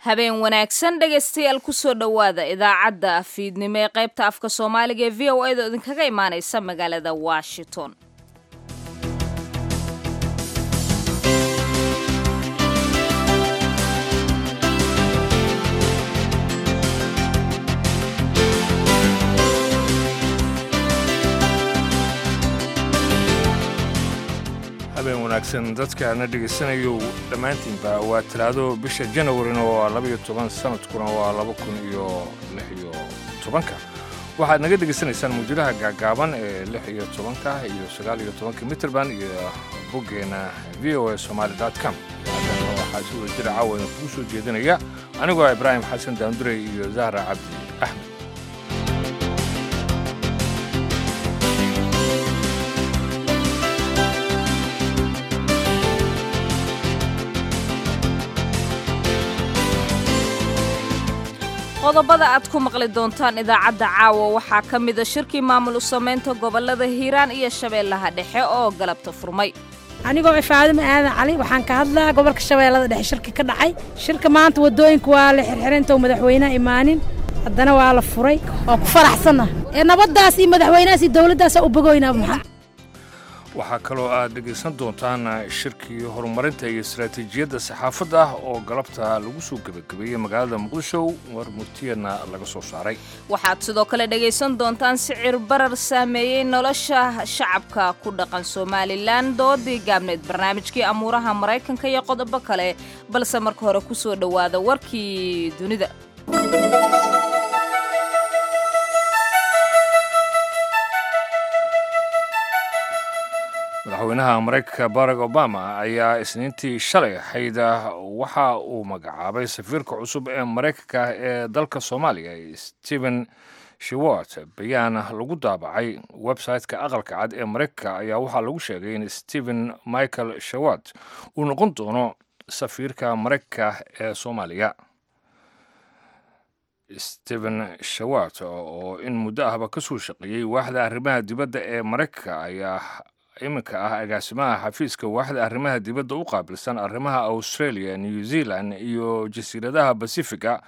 habeen wanaagsan dhegaystayaal kusoo dhowaada idaacadda fiidnimo ee qaybta afka soomaaliga ee v o a da idinkaga imaanaysa magaalada washington habeen wanaagsan dadkaana dhegaysanayo dhammaantiinba waa talaado bisha janawarina waa labaiyo toban sanadkuna waa laba kun iyo lix iyo tobanka waxaad naga dhegaysanaysaan muujadaha gaagaaban ee lix iyo tobanka iyo sagaal iyo tobanka mitrband iyo boggeena v o a somaali com waxaa si wada jira caawa idin kugu soo jeedinaya anigoo ibraahim xasan daandurey iyo zahra cabdi axmed qodobada aad ku maqli doontaan idaacadda caawa waxaa ka mida shirkii maamul u samaynta gobollada hiiraan iyo shabeellaha dhexe oo galabta furmay anigoo ifaadima aadan cali waxaan ka hadlaa gobolka shabeellada dhexe shirka ka dhacay shirka maanta waddooyinka waa la xirxirinta madaxweynaha imaanin haddana waa la furay waa ku faraxsanna ee nabaddaas iyo madaxweynahaas iyo dowladdaasa u bogoynaa maxaa waxaa kaloo aad dhegaysan doontaan shirkii horumarinta iyo istaraatiijiyadda saxaafadda ah oo galabta lagu soo gebagabeeyey magaalada muqdisho war murtiyana laga soo saaray waxaad sidoo kale dhegaysan doontaan sicir barar saameeyey nolosha shacabka ku dhaqan somalilan doodii gaabneed barnaamijkii amuuraha maraykanka iyo qodobo kale balse marka hore ku soo dhowaada warkii dunida madaxweynaha maraykanka barack obama ayaa isniintii shalay xayda waxa uu magacaabay safiirka cusub ee maraykanka ee dalka soomaaliya stephen shewart bayaan lagu daabacay website-ka aqalka cad ee maraykanka ayaa waxaa lagu sheegay in stephen michael shewart uu noqon doono safiirka maraykanka ee soomaaliya stephen shewart oo in muddo ahba ka soo shaqeeyey waaxda arrimaha dibadda ee maraykanka ayaa iminka ah agaasimaha xafiiska waaxda arrimaha dibadda u qaabilsan arrimaha australia new zealand iyo jasiiradaha basifiga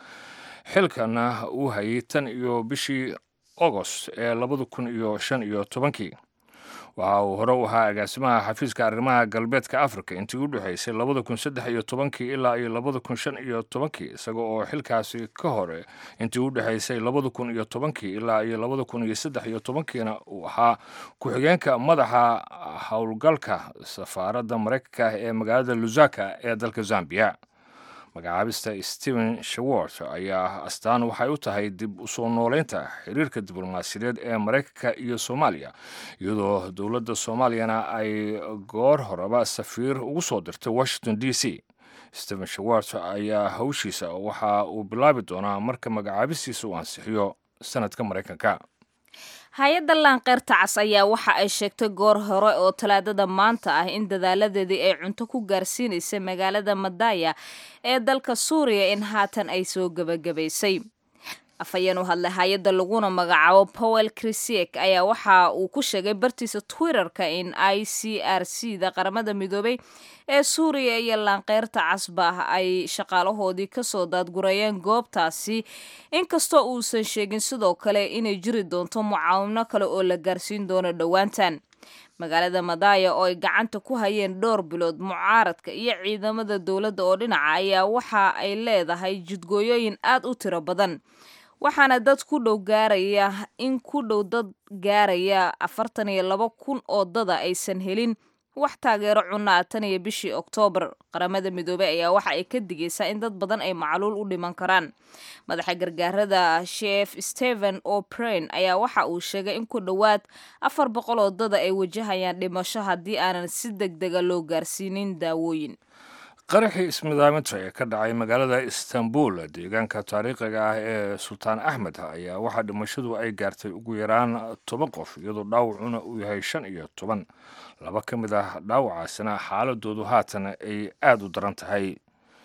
xilkana uu hayay tan iyo bishii agost ee labada kun iyo shan iyo tobankii waxa uu hore u ahaa agaasimaha xafiiska arrimaha galbeedka africa intii u dhexaysay labada kun saddex iyo tobankii ilaa iyo labada kun shan iyo tobankii isaga oo xilkaasi ka hore intii u dhexaysay labada kun iyo tobankii ilaa iyo labada kun iyo saddex iyo tobankiina uu ahaa ku-xigeenka madaxa howlgalka safaaradda maraykanka ee magaalada lusaka ee dalka zambia magacaabista stephen shewart ayaa astaan waxay u tahay dib usoo nooleynta xiriirka diblomaasiyadeed ee maraykanka iyo soomaaliya iyadoo dowladda soomaaliyana ay goor horeba safiir ugu soo dirtay washington d c stephen shewart ayaa hawshiisa waxa uu bilaabi doonaa marka magacaabistiisa uu ansixiyo sanadka maraykanka hay-adda laanqeyrta cas ayaa waxa ay sheegtay goor hore oo talaadada maanta ah in dadaaladeedii ay cunto ku gaarsiinaysay magaalada madaya ee dalka suuriya in haatan ay soo gebagabaysay afhayeen u hadlay hay-adda laguna magacaabo powel krisiek ayaa waxa uu ku sheegay bartiisa twitterka in i c r c da qaramada midoobay ee suuriya iyo laanqeyrta casba ay shaqaalahoodii kasoo daadgurayeen goobtaasi inkastoo uusan sheegin sidoo kale inay jiri doonto mucaawino kale oo la gaarsiin doono dhowaantan magaalada madaya oo ay gacanta ku hayeen dhowr bilood mucaaradka iyo ciidamada dowladda oo dhinaca ayaa waxa ay leedahay jidgooyooyin aad u tiro badan waxaana dad ku dhow gaaraya in ku dhow dad gaaraya afartan iyo laba kun oo dada aysan helin wax taageero cunaa tan iyo bishii oktoobar qaramada midoobey ayaa waxa ay ka digaysaa in dad badan ay macluul u dhiman karaan madaxa gargaarada sheef stephen o'brain ayaa waxa uu sheegay in ku dhowaad afar boqol oo dada ay wajahayaan dhimasho haddii aanan si deg dega loo gaarsiinin daawooyin qaraxii ismidaaminta ee ka dhacay magaalada istanbul deegaanka taariikhiga ah ee sultaan axmed ayaa waxaa dhimashadu ay gaartay ugu yaraan toban qof iyadoo dhaawacuna uu yahay shan iyo toban laba ka mid ah dhaawacaasina xaaladoodu haatan ay aada u daran tahay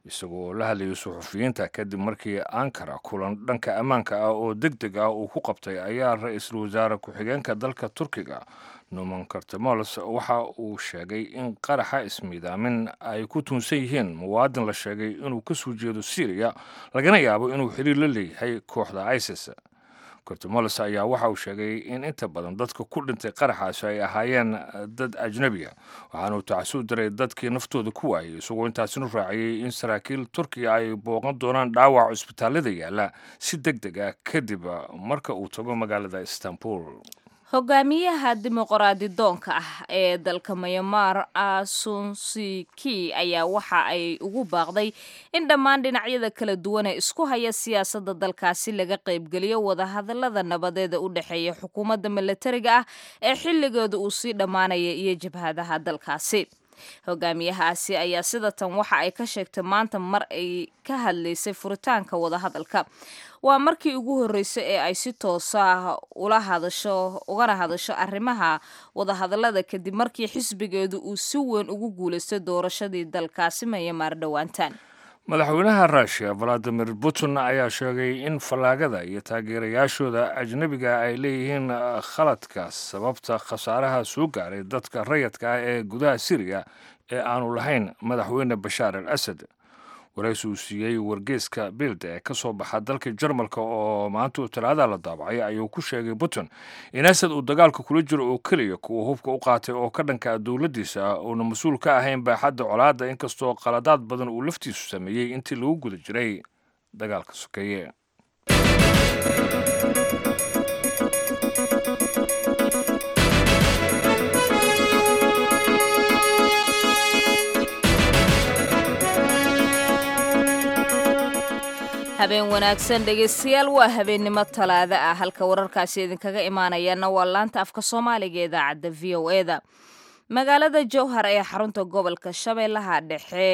isagoo la hadlayay suxufiyiinta kadib markii ankara kulan dhanka ammaanka ah oo deg deg ah uu ku qabtay ayaa ra-iisul wasaare ku-xigeenka dalka turkiga numan kartemols waxa uu sheegay in qaraxa ismiidaamin ay ku tuunsan yihiin muwaadin la sheegay inuu ka soo jeedo syriya lagana yaabo inuu xiriir la leeyahay kooxda isis kortemols ayaa waxa uu sheegay in inta badan dadka ku dhintay qaraxaasi ay ahaayeen dad ajnabiga waxaana uu tacasuu diray dadkii naftooda ku waayay isagoo intaasinu raaciyey in saraakiil turkiya ay booqan doonaan dhaawac cusbitaalada yaalla si deg deg ah kadib marka uu tago magaalada istanbul hogaamiyaha dimuqraadi doonka ah ee dalka mayamar asunsiki ayaa waxa ay ugu baaqday in dhammaan dhinacyada kala duwan ee isku haya siyaasadda dalkaasi laga qaybgeliyo wadahadalada nabadeeda u dhexeeya xukuumadda milatariga ah ee xilligeeda uu sii dhammaanaya iyo jabhadaha dalkaasi hogaamiyahaasi ayaa sida tan waxa ay ka sheegtay maanta mar ay ka hadlaysay furitaanka wadahadalka waa markii ugu horreysay ee ay si toosa ah ula hadasho ugana hadasho arrimaha wadahadallada kadib markii xisbigeedu uu si weyn ugu guulaystay doorashadii dalkaasi mayamaar dhowaantaan madaxweynaha ruushiya valadimir putin ayaa sheegay in fallaagada iyo taageerayaashooda ajnebiga ay leeyihiin khaladka sababta khasaaraha soo gaaray dadka rayadka ah ee gudaha siriya ee aanu lahayn madaxweyne bashaar al asad waraysi uu siiyey wargeeska bild ee ka soo baxa dalka jarmalka oo maanta uu talaada la daabacay ayuu ku sheegay putin in asad uu dagaalka kula jiro oo keliya kuwa hubka u qaatay oo ka dhanka dowladdiisa uuna mas-uul ka ahayn baaxadda colaadda inkastoo qaladaad badan uu laftiisu sameeyey intii lagu guda jiray dagaalka sokeeye habeen wanaagsan dhegeystayaal waa habeennimo talaado ah halka wararkaasi idinkaga imaanayaana waa laanta afka soomaaliga ee idaacadda v o e da magaalada jowhar ee xarunta gobolka shabeellaha dhexe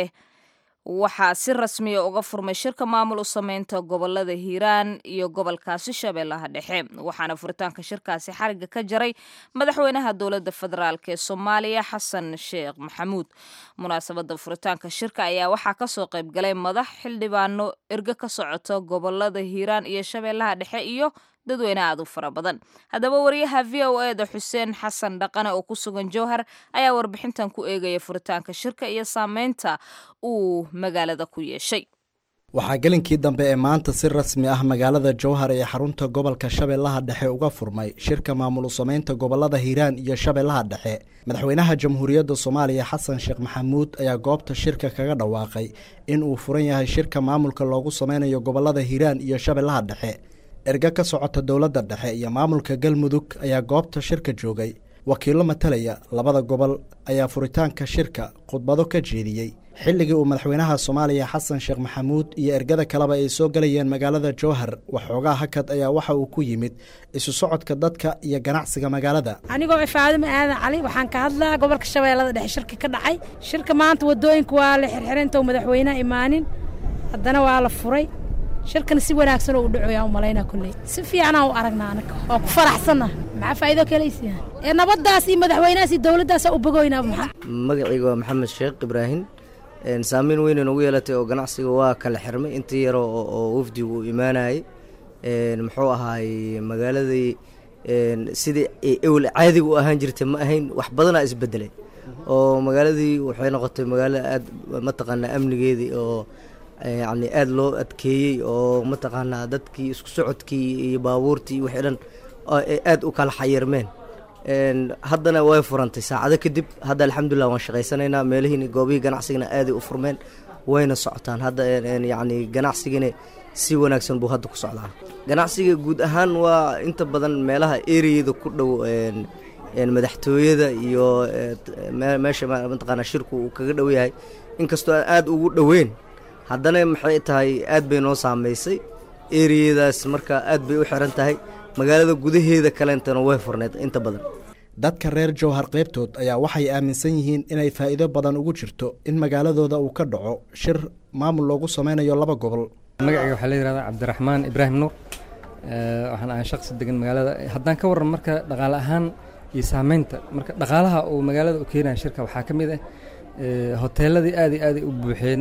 waxaa si rasmiya uga furmay shirka maamul u sameynta gobolada hiiraan iyo gobolkaasi shabeellaha dhexe waxaana furitaanka shirkaasi xariga ka jaray madaxweynaha dowladda federaalk ee soomaaliya xasan sheekh maxamuud munaasabada furitaanka shirka ayaa waxaa kasoo qaybgalay madax xildhibaano erge ka socota gobolada hiiraan iyo shabeellaha dhexe iyo dadweyne aad u fara badan haddaba wariyaha v o e da xuseen xasan dhaqane oo ku sugan jowhar ayaa warbixintan ku eegaya furitaanka shirka iyo saameynta uu magaalada ku yeeshay waxaa gelinkii dambe ee maanta si rasmi ah magaalada jowhar ee xarunta gobolka shabeellaha dhexe uga furmay shirka maamul u sameynta gobolada hiiraan iyo shabeellaha dhexe madaxweynaha jamhuuriyadda soomaaliya xasan sheekh maxamuud ayaa goobta shirka kaga dhawaaqay in uu furan yahay shirka maamulka loogu sameynayo gobolada hiiraan iyo shabeellaha dhexe erge ka socota dowladda dhexe iyo maamulka galmudug ayaa goobta shirka joogay wakiillo matalaya labada gobol ayaa furitaanka shirka khudbado ka jeediyey xilligii uu madaxweynaha soomaaliya xasan sheekh maxamuud iyo ergada kaleba ay soo galayeen magaalada jowhar waxoogaa hakad ayaa waxa uu ku yimid isu socodka dadka iyo ganacsiga magaalada anigoo faadimo aadan cali waxaan ka hadlaa gobolka shabeellada dhexe shirka ka dhacay shirka maanta wadooyinka waa la xirxirinta madaxweyneha imaanin haddana waa la furay shirkana si wanaagsan oo u dhacoyaa u malaynaa kolley si fiicanaa u aragnaa anaga oo ku faraxsanna maxaa faa'iido kalaysiya ee nabaddaas iyo madaxweynahaas iyo dowladdaasa u bogoynaa maxaa magacayga waa maxamed sheekh ibraahim saameyn weynan ugu yeelatay oo ganacsiga waa kala xirmay intii yaro oo wafdigu uu imaanayay muxuu ahaay magaaladii sidii ewel caadiga u ahaan jirtay ma ahayn wax badanaa isbedelay oo magaaladii waxay noqotay magaalo aad mataqaanaa amnigeedii oo yacni aada loo adkeeyey oo mataqaanaa dadkii isku socodkii iyo baabuurtii iyo wixii dhan aada u kala xayirmeen haddana way furantay saacado kadib hadda alxamdulilah waan shaqaysanaynaa meelihiin goobihii ganacsigana aaday u furmeen wayna socotaan hadda yacni ganacsigina si wanaagsan buu hadda ku socdaa ganacsiga guud ahaan waa inta badan meelaha ereyada ku dhow madaxtooyada iyo meesha mataqaanaa shirku uu kaga dhow yahay inkastoo aan aada ugu dhoweyn haddana maxay tahay aad bay noo saamaysay ereyadaas marka aad bay u xiran tahay magaalada gudaheeda kaleentana way furneed inta badan dadka reer jowhar qaybtood ayaa waxay aaminsan yihiin inay faa'iido badan ugu jirto in magaaladooda uu ka dhaco shir maamul loogu sameynayo laba gobol magacayga waxaa la yihahdaa cabdiraxmaan ibraahim nuur waxaan ahay shaqsi degan magaalada haddaan ka warran marka dhaqaale ahaan iyo saameynta marka dhaqaalaha uu magaalada u keenaya shirka waxaa ka mid ah hoteeladii aad iyo aaday u buuxeen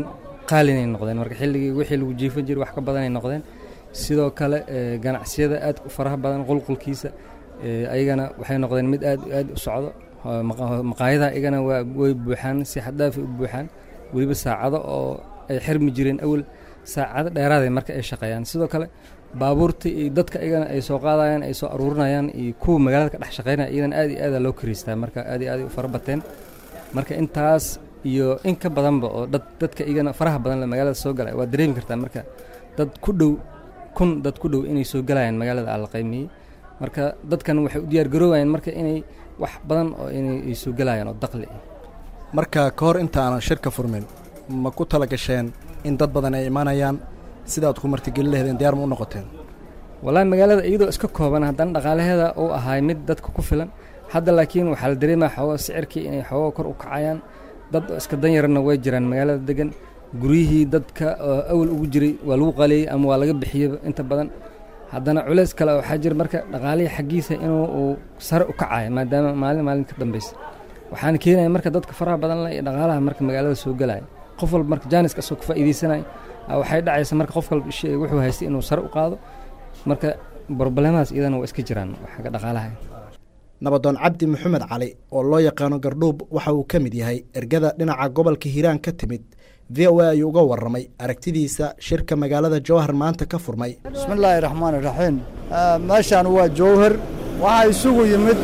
qaalinay noqdeen marka xilligii wixii lagu jiifan jiray wax ka badanay noqdeen sidoo kale ganacsiyada aad u faraha badan qulqulkiisa ayagana waxay noqdeen mid aad aad u socdo maqaayadaha iyagana waa way buuxaan si xaddaafi u buuxaan weliba saacado oo ay xirmi jireen awal saacado dheeraaday marka ay shaqeeyaan sidoo kale baabuurta iyo dadka iyagana ay soo qaadayaan ay soo aruurinayaan iyo kuwa magaalada ka dhex shaqeynaya iyagana aad iyo aada loo kariistaa marka aad iyo aad u fara bateen marka intaas iyo in ka badanba oo dad dadka iyagana faraha badan le magaalada soo galaya waa dareemi kartaa marka dad ku dhow kun dad ku dhow inay soo galayaan magaalada alla qiimiyey marka dadkan waxay u diyaar garoobayaan marka inay wax badan oo inay soo galayaan oo daqli ah marka ka hor inta aanan shirka furmin ma ku tala gasheen in dad badan ay imanayaan sidaad ku martigelin laheedeen diyaar ma u noqoteen wallaahi magaalada iyadoo iska kooban haddana dhaqaalaheeda uu ahaay mid dadka ku filan hadda laakiin waxaa la dareemaya xoogo sicirkii inay xoogo kor u kacayaan dad iska danyarana way jiraan magaalada degan guryihii dadka oo awal ugu jiray waa lagu qaliyey ama waa laga bixiyey inta badan haddana culeys kale waxaa jira marka dhaqaalihii xaggiisa inuu uu sare u kacayo maadaama maalin maalin ka dambeysa waxaana keenaya marka dadka faraha badan le iyo dhaqaalaha marka magaalada soo galaya qof walba marka jaaniska asoo ka faa'iidaysanaya waxay dhacaysa marka qof walba shay wuxuu haystay inuu sare u qaado marka broblemadaas iyadana waa iska jiraan xagga dhaqaalaha nabadoon cabdi maxamed cali oo loo yaqaano gardhuub waxa uu ka mid yahay ergada dhinaca gobolka hiiraan ka timid v o a ayuu uga warramay aragtidiisa shirka magaalada jowhar maanta ka furmay bismillaahi raxmaani raxiim meeshaan waa jowhar waxaa isugu yimid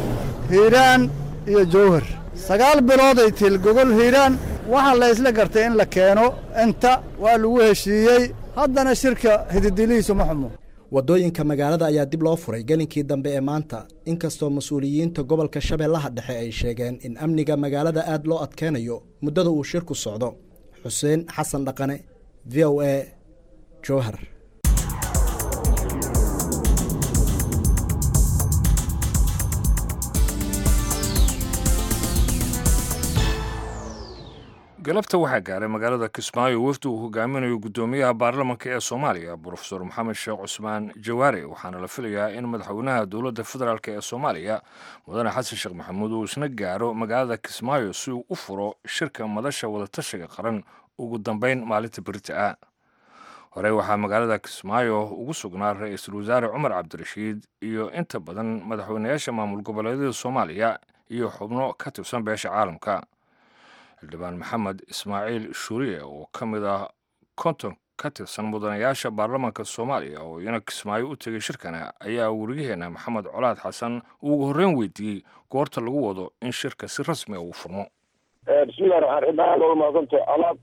hiiraan iyo jowhar sagaal bilooday til gogol hiiraan waxaa la isla gartay in la keeno inta waa lagu heshiiyey haddana shirka hididilihiisu ma xumo waddooyinka magaalada ayaa dib loo furay gelinkii dambe ee maanta inkastoo mas-uuliyiinta gobolka shabeellaha dhexe ay sheegeen in amniga magaalada aad loo adkeynayo muddada uu shirku socdo xuseen xasan dhaqane v o a jowhar galabta waxaa gaaray magaalada kismaayo wafdi uu hogaaminayo guddoomiyaha baarlamanka ee soomaaliya brofesor maxamed sheekh cusmaan jawaare waxaana la filayaa in madaxweynaha dowladda federaalk ee soomaaliya mudane xasan sheekh maxamuud uu isna gaaro magaalada kismaayo si uu u furo shirka madasha wadatashiga qaran ugu dambeyn maalinta berita ah horey waxaa magaalada kismaayo ugu sugnaa ra-iisul wasaare cumar cabdirashiid iyo inta badan madaxweynayaasha maamul goboleedyada soomaaliya iyo xubno ka tirsan beesha caalamka xildhibaan maxamed ismaaciil shuuriye oo ka mid ah konton ka tirsan mudanayaasha baarlamaanka soomaaliya oo iyana kismaayo u tegay shirkana ayaa weriyaheena maxamed colaad xasan uu ugu horreyn weydiiyey goorta lagu wado in shirka si rasmi a uu furmo bismillahi raxmaan raxiim aad looga mahadsanto alaab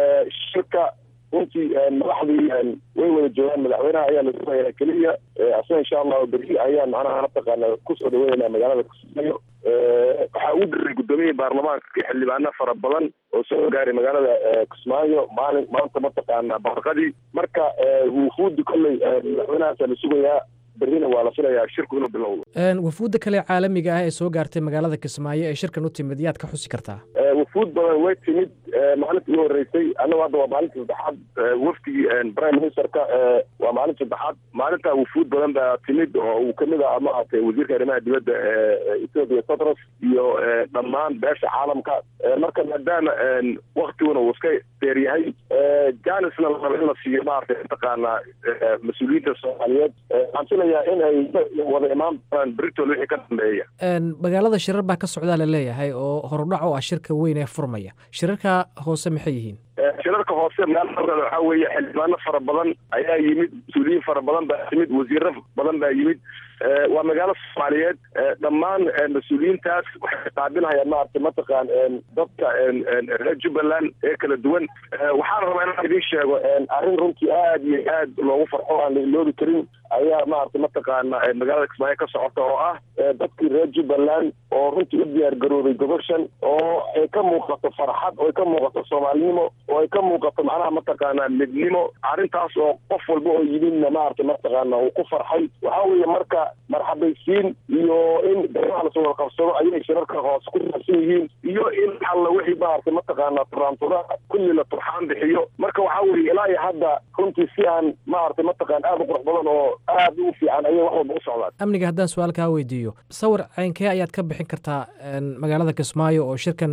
shirka runtii madaxdii way wada joogaan madaxweynaha ayaa la sugaya keliya asna insha allahu berri ayaan macnaha mataqaana kusoo dhaweynayna magaalada kismaayo waxaa ugu diray guddoomiyaha baarlamaanka xildhibaano fara badan oo soo gaaray magaalada kismaayo maalin maanta mataqaana barqadii marka wufuudi kolley madaxweynahaasa la sugayaa berrina waa la filayaa shirku inuu bilowdo wafuudda kale caalamiga ah ee soo gaartay magaalada kismaayo ee shirkan u timid yaad ka xusi kartaa wafuud badan way timid maalinta ugu horreysay annagu hadda waa maalinta saddexaad wafdigii prime ministerka waa maalinta saddexaad maalinta wufuud badan baa timid oo uu kamid ah maaragtay wasiirka arrimaha dibadda ethoopia totros iyo dhammaan beesha caalamka marka maadaama waktiguna uu iska deer yahay janisna la rabo in la siiyo maaragtay mataqaana mas-uuliyiinta soomaaliyeed waxaan filayaa in ay wada imaan doonaan britol wixii ka dambeeya magaalada shirar baa ka socdaa la leeyahay oo horudhac u ah shirka weyn ee furmaya shirarka hoose maxay yihiin shirarka hoose magaalada waxaa weeye xildhibaano fara badan ayaa yimid mas-uuliyiin fara badan baa yimid wasiiro badan baa yimid waa magaalo soomaaliyeed dhammaan mas-uuliyiintaas waxay qaabilhayaan maaragtay mataqaan dadka reer jubbaland ee kala duwan waxaan rabaa inaan idiin sheego arrin runtii aad iyo aad loogu farxo aan la iloobi karin ayaa maaragtay mataqaana magaalada kismaayo ka socota oo ah dadkii reer jubbaland oo runtii u diyaar garoobay goboshan oo ay ka muuqato farxad oo ay ka muuqato soomaalinimo oo ay ka muuqato macnaha mataqaana midnimo arrintaas oo qof walba oo yimidna maaragtay mataqaana uu ku farxay waxaa weeye marka marxabaysiin iyo in dagaha lasoo wada qabsado ayay shirarka hoose ku saabsan yihiin iyo in alla wixii maaragtay mataqaana turaantura kulli la turxaan bixiyo marka waxaa weeye ilaa iyo hadda runtii si aan maaragtay mataqaan aad u qurux badan oo aad u fiican ayay wax walba u socdaan amniga haddaan su-aal kaa weydiiyo sawir ceynkee ayaad ka bixin kartaa magaalada kismaayo oo shirkan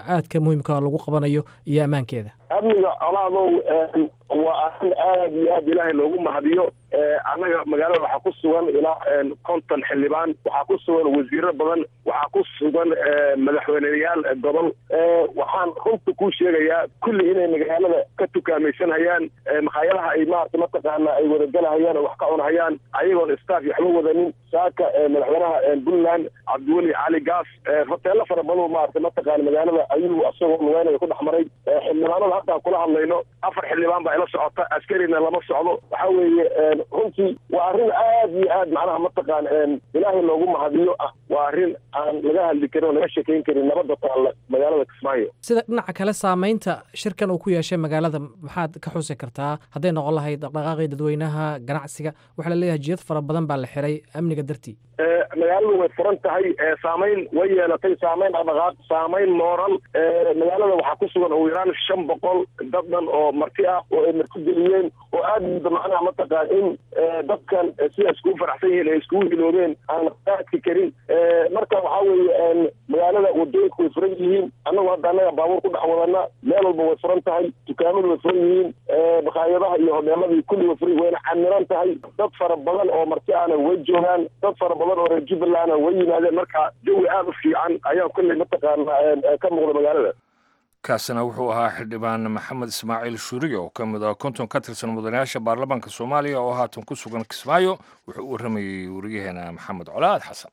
aadka muhiimka lagu qabanayo iyo ammaankeeda amniga colaadow waa arrin aad iyo aad ilaahay loogu mahadiyo annaga magaalada waxaa ku sugan ilaa konton xildhibaan waxaa ku sugan wasiiro badan waxaa ku sugan madaxweyneyaal gobol waxaan runta kuu sheegayaa kulli inay magaalada ka tukaamaysanhayaan makhaayadaha ay maarata mataqaana ay wadagalahayaan oo wax ka cunahayaan ayagoon staff waxba wadanin saaka madaxweynaha puntland cabdiweli cali gaas hoteelo fara badan maarata mataqaana magaalada ayuu asagoo lugeynaya ku dhex maray xildhibaanada haddaan kula hadlayno afar xildhibaan baa ila socota askarina lama socdo waxa weeye runtii waa arrin aad iyo aad macnaha mataqaan ilaahay loogu mahadiyo ah waa arrin aan laga hadli karin oo laga shekeyn karin nabadda taalla magaalada kismaayo sida dhinaca kale saamaynta shirkan uu ku yeeshay magaalada maxaad ka xusi kartaa hadday noqon lahayd dhaqdhaqaaqii dadweynaha ganacsiga waxaa la leeyahay jidad fara badan baa la xiray amniga dartii magaaladu way furan tahay saamayn way yeelatay saamayn dhaqdhaqaaq saamayn mooral magaalada waxaa ku sugan ugu yaraan shan boqol dad dhan oo marti ah oo ay marti geliyeen oo aad mudda macnaha mataqaan in dadkan sida iskugu faraxsan yihiin ay iskugu hiloobeen aan qaadki karin marka waxaa weeye magaalada wadooyinku way furan yihiin annagu hadda annaga baabuur ku dhex wadana meel walba way furan tahay dukaamadu way furan yihiin bakhaayadaha iyo hodeeladii kulli way furan wayna camiran tahay dad fara badan oo marti ahna way joogaan dad fara badan oo reer jubbalandna way yimaadeen marka jawi aad u fiican ayaa kulley mataqaana ka muuqda magaalada kaasina wuxuu ahaa xildhibaan maxamed ismaaciil shuuriye oo ka mid ah konton ka tirsan mudanayaasha baarlamaanka soomaaliya oo haatan ku sugan kismaayo wuxuu u waramayey wariyaheena maxamed colaad xasan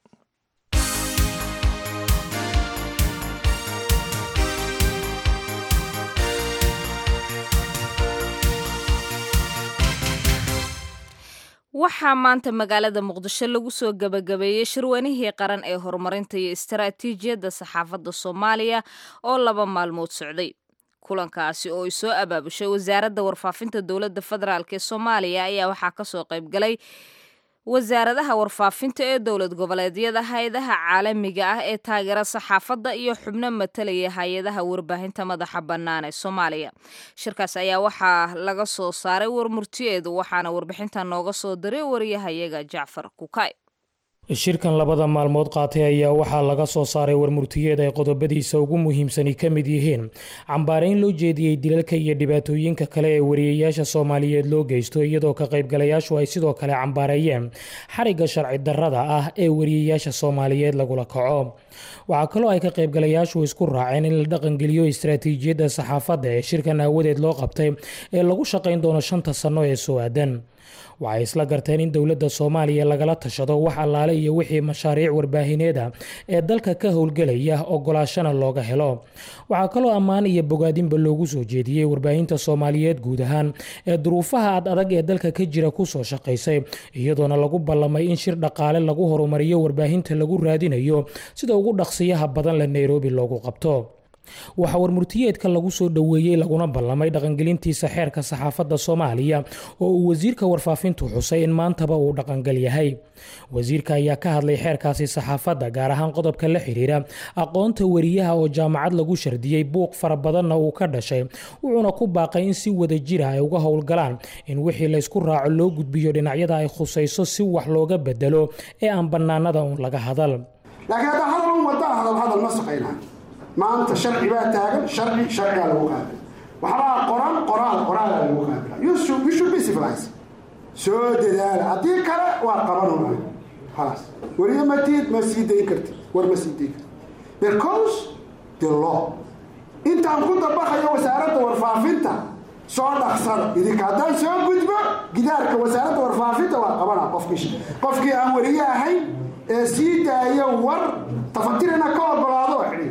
waxaa maanta magaalada muqdisho lagu soo gebagabeeyey shirweynihii qaran ee horumarinta iyo istaraatiijiyadda saxaafadda soomaaliya oo laba maalmood socday kulankaasi oo ay soo abaabushay wasaaradda warfaafinta dowladda federaalk ee soomaaliya ayaa waxaa kasoo qaybgalay wasaaradaha warfaafinta ee dowlad goboleedyada hay-adaha caalamiga ah ee taageera saxaafadda iyo xubno matalaya hay-adaha warbaahinta madaxa bannaan ee soomaaliya shirkaas ayaa waxaa laga soo saaray warmurtiyeedu waxaana warbixinta nooga soo diray wariyahayaga jacfar kukay shirkan labada maalmood qaatay ayaa waxaa laga soo saaray warmurtiyeed ay qodobadiisa ugu muhiimsani ka mid yihiin cambaarayn loo jeediyey dilalka iyo dhibaatooyinka kale ee wariyayaasha soomaaliyeed loo geysto iyadoo ka qaybgalayaashu ay sidoo kale cambaareeyeen xarigga sharci darrada ah ee wariyayaasha soomaaliyeed lagula kaco waxaa kaloo ay ka qaybgalayaashu isku raaceen in la dhaqangeliyo istaraatiijiyadda saxaafadda ee shirkan aawadeed loo qabtay ee lagu shaqayn doono shanta sanno ee soo aadan waxay isla garteen in dowladda soomaaliya lagala tashado wax allaale iyo wixii mashaariic warbaahineeda ee dalka ka howlgelaya ogolaashana looga helo waxaa kaloo ammaan iyo bogaadinba loogu soo jeediyey warbaahinta soomaaliyeed guud ahaan ee duruufaha ad adag ee dalka ka jira kusoo shaqaysay iyadoona lagu ballamay in shir dhaqaale lagu horumariyo warbaahinta lagu raadinayo sida ugu dhaqsiyaha badan le nairobi loogu qabto waxaa warmurtiyeedka lagu soo dhoweeyey laguna ballamay dhaqangelintiisa xeerka saxaafadda soomaaliya oo uu wasiirka warfaafintu xusay in maantaba uu dhaqangal yahay wasiirka ayaa ka hadlay xeerkaasi saxaafadda gaar ahaan qodobka la xiriira aqoonta wariyaha oo jaamacad lagu shardiyey buuq fara badanna uu ka dhashay wuxuuna ku baaqay in si wada jira ay uga howlgalaan in wixii laysku raaco loo gudbiyo dhinacyada ay khusayso si wax looga bedelo ee aan bannaanada uun laga hadal laakiin haddaa hadal un waddaa hadal hadal ma saqaynaa maanta sharci baa taagan sharci sharcigaa lagu qaabila waxbaa qoran qoraal qoraalaa lagu qaabila you should be civilized soo dadaala haddii kale waa qabanuna khalaas weliya matiid ma sii dayn karti war ma sii dayn karti because the law intaan ku dabaqayo wasaaradda warfaafinta soo dhaqsada idinka haddaan soo gudbo gidaarka wasaaradda warfaafinta waa qabana qofkii qofkii aan weriye ahayn ee sii daaya war tafatirina ka ogolaado oo xidhiir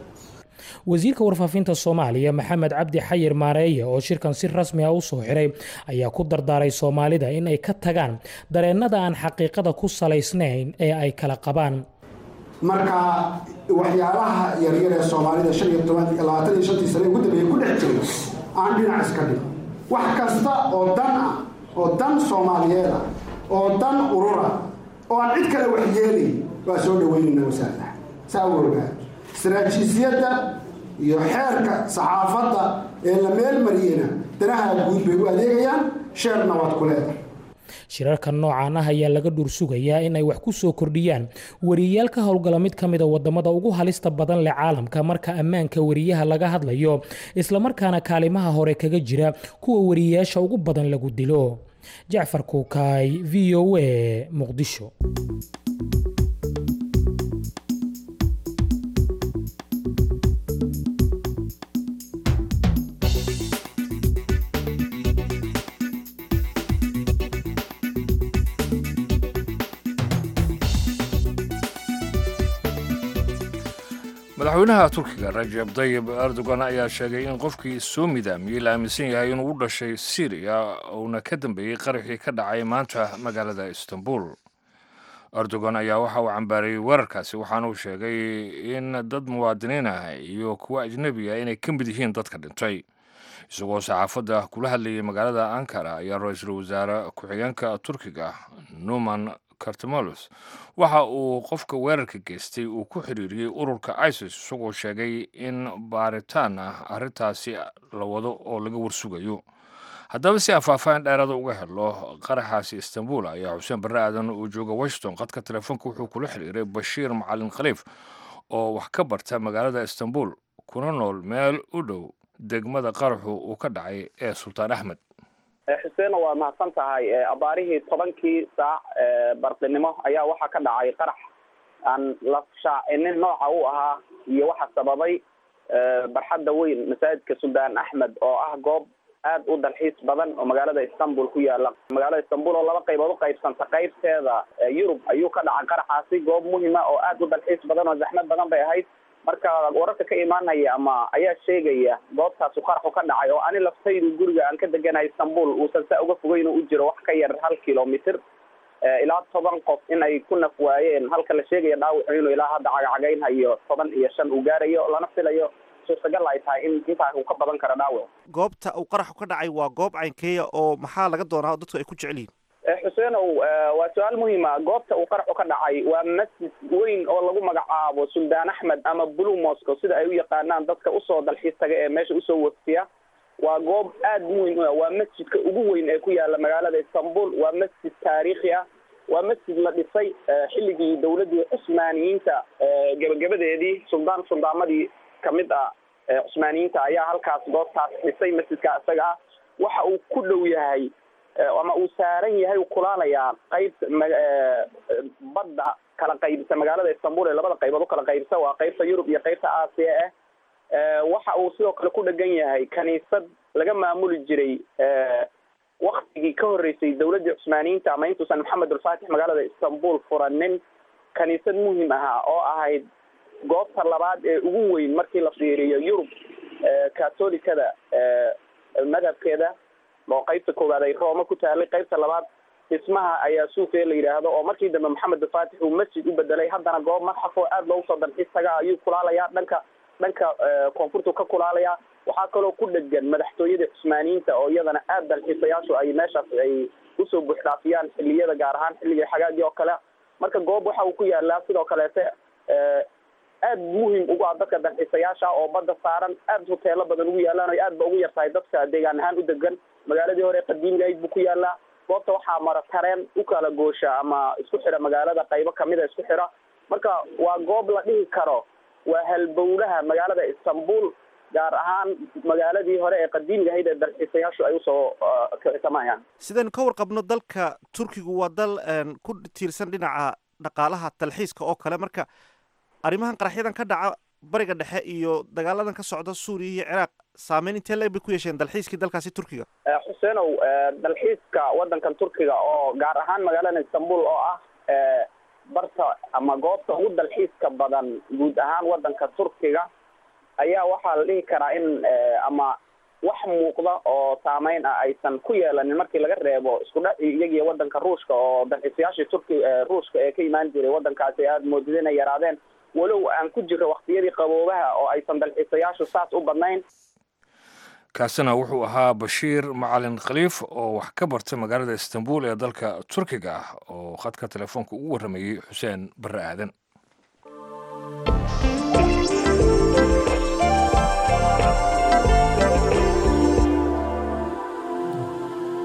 wasiirka warfaafinta soomaaliya maxamed cabdi xayir maareeye oo shirkan si rasmi ah u soo xiray ayaa ku dardaaray soomaalida in ay ka tagaan dareennada aan xaqiiqada ku salaysnayn ee ay kala qabaan marka waxyaalaha yaryar ee soomaalida shan iyo toban labaatan iyo shantii sane ugu dambeeyay ku dhex jiray aan dhinac iska dhig wax kasta oo dan ah oo dan soomaaliyeed ah oo dan urura oo aan cid kale waxyeelay waa soo dhaweynayna wasaaradaha saa u ogaa istaraatiijiyadda iyo xeerka saxaafadda ee la meel mariyena danaha guud bay u adeegayaan sheerna waad ku leedahay shirarka noocan ah ayaa laga dhursugayaa in ay wax ku soo kordhiyaan wariyayaal ka howlgala mid ka mida wadamada ugu halista badan leh caalamka marka ammaanka wariyaha laga hadlayo islamarkaana kaalimaha hore kaga jira kuwa wariyayaasha ugu badan lagu dilo jacfar kuukaay v o a muqdisho madaxweynaha turkiga rajeb dayib erdogan ayaa sheegay in qofkii soo midaamiyey la aaminsan yahay inuu u dhashay syriya uuna ka dambeeyey qaraxii ka dhacay maanta magaalada istanbul erdogan ayaa waxa uu cambaarayey weerarkaasi waxaana uu sheegay in dad muwaadiniin ah iyo kuwo ajnebi ah inay ka mid yihiin dadka dhintay isagoo saxaafadda kula hadlayay magaalada ankara ayaa ra-iisul wasaare ku-xigeenka turkiga numan kartamolos waxa uu qofka weerarka geystay uu ku xiriiriyey ururka isis isagoo sheegay in baaritaan ah arrintaasi la wado oo laga warsugayo haddaba si afaafahin dheeraada uga helo qaraxaasi istanbul ayaa xuseen barre aadan uu jooga washington qadka telefoonka wuxuu kula xiriiray bashiir macalin khaliif oo wax ka barta magaalada istanbul kuna nool meel u dhow degmada qaraxu uu ka dhacay ee sultaan axmed xuseena waa mahadsan tahay abaarihii tobankii saac bardinimo ayaa waxaa ka dhacay qarax aan la shaacinin nooca u ahaa iyo waxa sababay barxadda weyn masaajidka suldaan axmed oo ah goob aad u dalxiis badan oo magaalada istanbul ku yaala magaalada istanbul oo laba qaybood u qaybsanta qaybteeda yurub ayuu ka dhacay qaraxaasi goob muhima oo aad u dalxiis badan oo zaxmad badan bay ahayd marka wararka ka imaanaya ama ayaa sheegaya goobtaasu qaraxu ka dhacay oo ani laftaydu guriga aan ka deganahay istanbul uusan saa uga fogeyn u jiro wax ka yar hal kilomitr ilaa toban qof in ay ku naf waayeen halka la sheegaya dhaawacu inuu ilaa hadda cagacagaynhayo toban iyo shan uu gaarayo lana filayo suurtagal ay tahay in intaa uu ka badan karo dhaawac goobta uu qaraxu ka dhacay waa goob caynkeeya oo maxaa laga doonaa dadku ay ku jecel yihiin xuseenow waa su-aal muhiima goobta uu qaraxu ka dhacay waa masjid weyn oo lagu magacaabo suldaan axmed ama blue moscow sida ay u yaqaanaan dadka usoo dalxiis taga ee meesha usoo waftiya waa goob aad muhim u ah waa masjidka ugu weyn ee ku yaala magaalada istanbul waa masjid taariikhi ah waa masjid la dhisay xilligii dawladdii cusmaaniyiinta gebagabadeedii suldaan suldaamadii kamid ah cusmaaniyiinta ayaa halkaas goobtaas dhisay masjidka isaga ah waxa uu ku dhow yahay ama uu saaran yahay uu kulaalayaa qaybta badda kala qaybisa magaalada istanbul ee labada qaybood u kala qaybisa waa qaybta yurub iyo qaybta aasiya ah waxa uu sidoo kale ku dhegan yahay kaniisad laga maamuli jiray waktigii ka horreysay dawladdii cusmaaniyiinta ama intuusan maxamed ulfaatix magaalada istanbul furanin kaniisad muhim ahaa oo ahayd goobta labaad ee ugu weyn markii la fiiriyo yurub catholicada madhabkeeda oo qaybta koowaad ay rooma ku taalay qaybta labaad dhismaha ayaa suufe la yidhaahdo oo markii dambe maxamed ulfaatix uu masjid u bedelay haddana goob madxaf oo aad loogu soo dalxiis taga ayuu kulaalayaa dhanka dhanka koonfurtu ka kulaalayaa waxaa kaloo ku dhegan madaxtooyadii cusmaaniyiinta oo iyadana aad dalxiisayaashu ay meeshaas ay usoo buuxdhaafiyaan xilliyada gaar ahaan xilliga xagaagii oo kale marka goob waxa uu ku yaalaa sidoo kaleete aad muhim ugu ah dadka dalxiisayaasha oo badda saaran aad hoteelo badan ugu yaalaan o aad ba ugu yartahay dadka deegaan ahaan u degan magaaladii hore qadiimigayd buu ku yaalaa goobta waxaa mara tareen u kala goosha ama isku xira magaalada qaybo kamida isku xira marka waa goob la dhihi karo waa halbowlaha magaalada istanbul gaar ahaan magaaladii hore ee qadiimiga ahayd ee dalxiisayaashu ay usoo kicsamayaan sidaynu ka warqabno dalka turkigu waa dal ku tiirsan dhinaca dhaqaalaha dalxiiska oo kale marka arrimahan qaraxyadan ka dhaca bariga dhexe iyo dagaaladan ka socda suuriya iyo ciraaq saameyn intee leeg bay ku yeesheen dalxiiskii dalkaasi turkiga xuseenow dalxiiska waddankan turkiga oo gaar ahaan magaalada istanbul oo ah barta ama goobta ugu dalxiiska badan guud ahaan waddanka turkiga ayaa waxaa la dhihi karaa in ama wax muuqda oo saameyn ah aysan ku yeelanin markii laga reebo isku dhac iyagiyo waddanka ruushka oo dalxiisayaashii turki ruushka ee ka imaan jiray waddankaasi aada moodid inay yaraadeen walow aan ku jiro waktiyadii qaboobaha oo aysan dalxiisayaashu saas u badnayn kaasina wuxuu ahaa bashiir macalin khaliif oo wax ka barta magaalada istanbul ee dalka turkiga ah oo khadka telefoonka ugu warramayey xuseen barre aadan fiid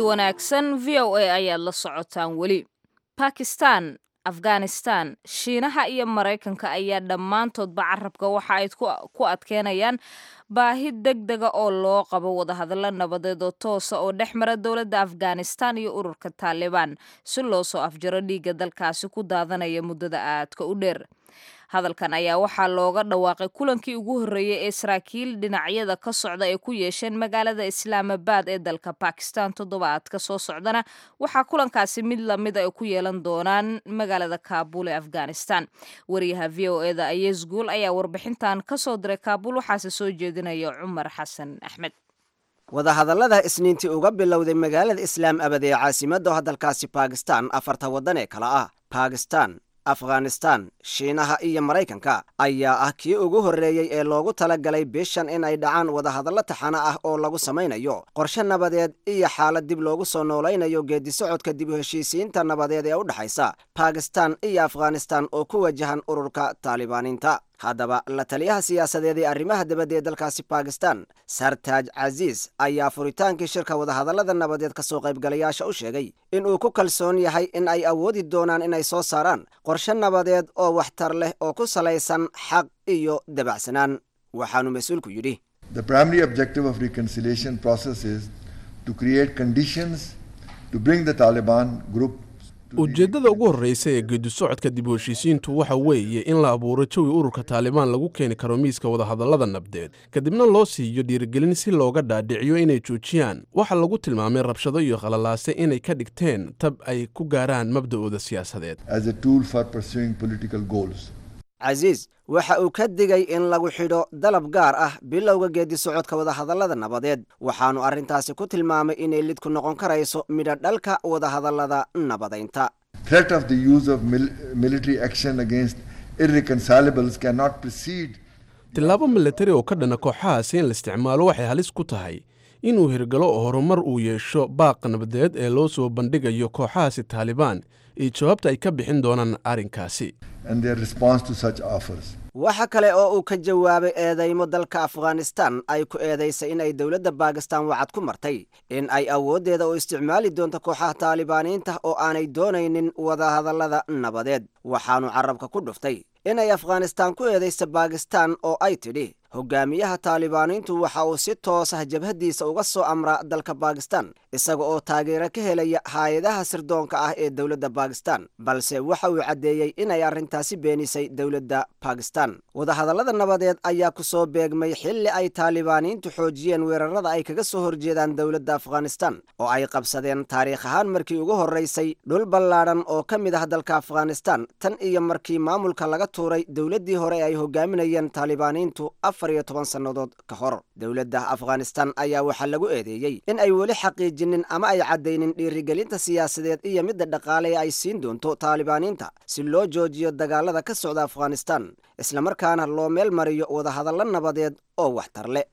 wanaagsan v o a ayaad la socotaan weli bakistan afghanistan shiinaha iyo maraykanka ayaa dhammaantoodba carabka waxa ay ku adkeynayaan baahi deg dega oo loo qabo wadahadallo nabadeed oo toosa oo dhex mara dowladda afghanistan iyo ururka taalibaan si loo soo afjaro dhiigga dalkaasi ku daadanaya muddada aadka u dheer hadalkan ayaa waxaa looga dhawaaqay kulankii ugu horreeyey ee saraakiil dhinacyada ka socda ay ku yeesheen magaalada islaamabad ee dalka bakistan toddobaadka soo socdana waxaa kulankaasi mid lamida ay ku yeelan doonaan magaalada kaabul ee afghanistan wariyaha v o eda ayesguul ayaa warbixintan ka soo diray kaabul waxaase soo jeedinaya cumar xasan axmed wadahadallada isniintii uga bilowday magaalada islaam abad ee caasimadda dalkaasi bakistan afarta waddan ee kale ah bakistan afghanistan shiinaha iyo maraykanka ayaa ah kii ugu horreeyey ee loogu tala galay bishan in ay dhacaan wadahadallo taxano ah oo lagu samaynayo qorshe nabadeed iyo xaalad dib loogu soo noolaynayo geedisocodka dib u heshiisiinta nabadeed ee u dhexaysa bakistan iyo afghanistan oo ku wajahan ururka taalibaaniinta haddaba la taliyaha siyaasadeed ee arrimaha dibadda ee dalkaasi bakistan sartaaj casiis ayaa furitaankii shirka wadahadallada nabadeed ka soo qaybgalayaasha u sheegay in uu ku kalsoon yahay in ay awoodi doonaan inay soo saaraan qorshe nabadeed oo waxtar leh oo ku salaysan xaq iyo dabacsanaan waxaanu mas-uulku yidhi The primary objective of reconciliation process is to create conditions to bring the Taliban group ujeeddada ugu horreysa ee geedisocodka dib u heshiisiintu waxa weeye in la abuuro jawi ururka taalibaan lagu keeni karo miiska wadahadallada nabdeed kadibna loo siiyo dhiirigelin si looga dhaadhiciyo inay joojiyaan waxa lagu tilmaamay rabshado iyo khalalaase inay ka dhigteen tab ay ku gaaraan mabda'ooda siyaasadeed as a tool for pursuing political goals. casiis waxa uu ka digay in lagu xidho dalab gaar ah bilowga geedisocodka wadahadallada nabadeed waxaanu arrintaasi ku tilmaamay inay lid ku noqon karayso midho dhalka wadahadallada nabadaynta Threat of the use of mil- military action against irreconcilables cannot precede tillaabo milatari oo ka dhana kooxahaasi in la isticmaalo waxay halis ku tahay inuu hirgalo oo horumar uu yeesho baaqa nabadeed ee loo soo bandhigayo kooxahaasi taalibaan iyo jawaabta ay ka bixin doonaan arrinkaasi and their response to such offers. waxa kale oo uu ka jawaabay eedaymo dalka afghanistan ay ku eedaysay in ay dowladda bakistan wacad ku martay in ay awooddeeda u isticmaali doonto kooxaha taalibaaniinta oo aanay doonaynin wadahadallada nabadeed waxaanu carabka ku dhuftay inay afghanistan ku eedaysa bakistan oo ay tidhi hogaamiyaha taalibaaniintu waxa uu si toos ah jabhaddiisa uga soo amraa dalka bakistan isaga oo taageero ka helaya hay-adaha sirdoonka ah ee dowladda bakistan balse waxa uu caddeeyey inay arrintaasi beenisay dowladda bakistan wadahadallada nabadeed ayaa ku soo beegmay xilli ay taalibaaniintu xoojiyeen weerarada ay kaga soo horjeedaan dowladda afghanistan oo ay qabsadeen taariikh ahaan markii ugu horraysay dhul ballaadhan oo ka mid ah dalka afghanistan tan iyo markii maamulka laga tuuray dowladdii hore ay hogaaminayeen taalibaaniintu afar iyo toban sannadood ka hor dowladda afghanistan ayaa waxaa lagu eedeeyey in ay weli xaqiijinin ama ay caddaynin dhiirigelinta siyaasadeed iyo midda dhaqaale ee ay siin doonto taalibaaniinta si loo joojiyo dagaalada ka socda afghanistan islamarkaana loo meel mariyo wadahadallo nabadeed oo waxtar leh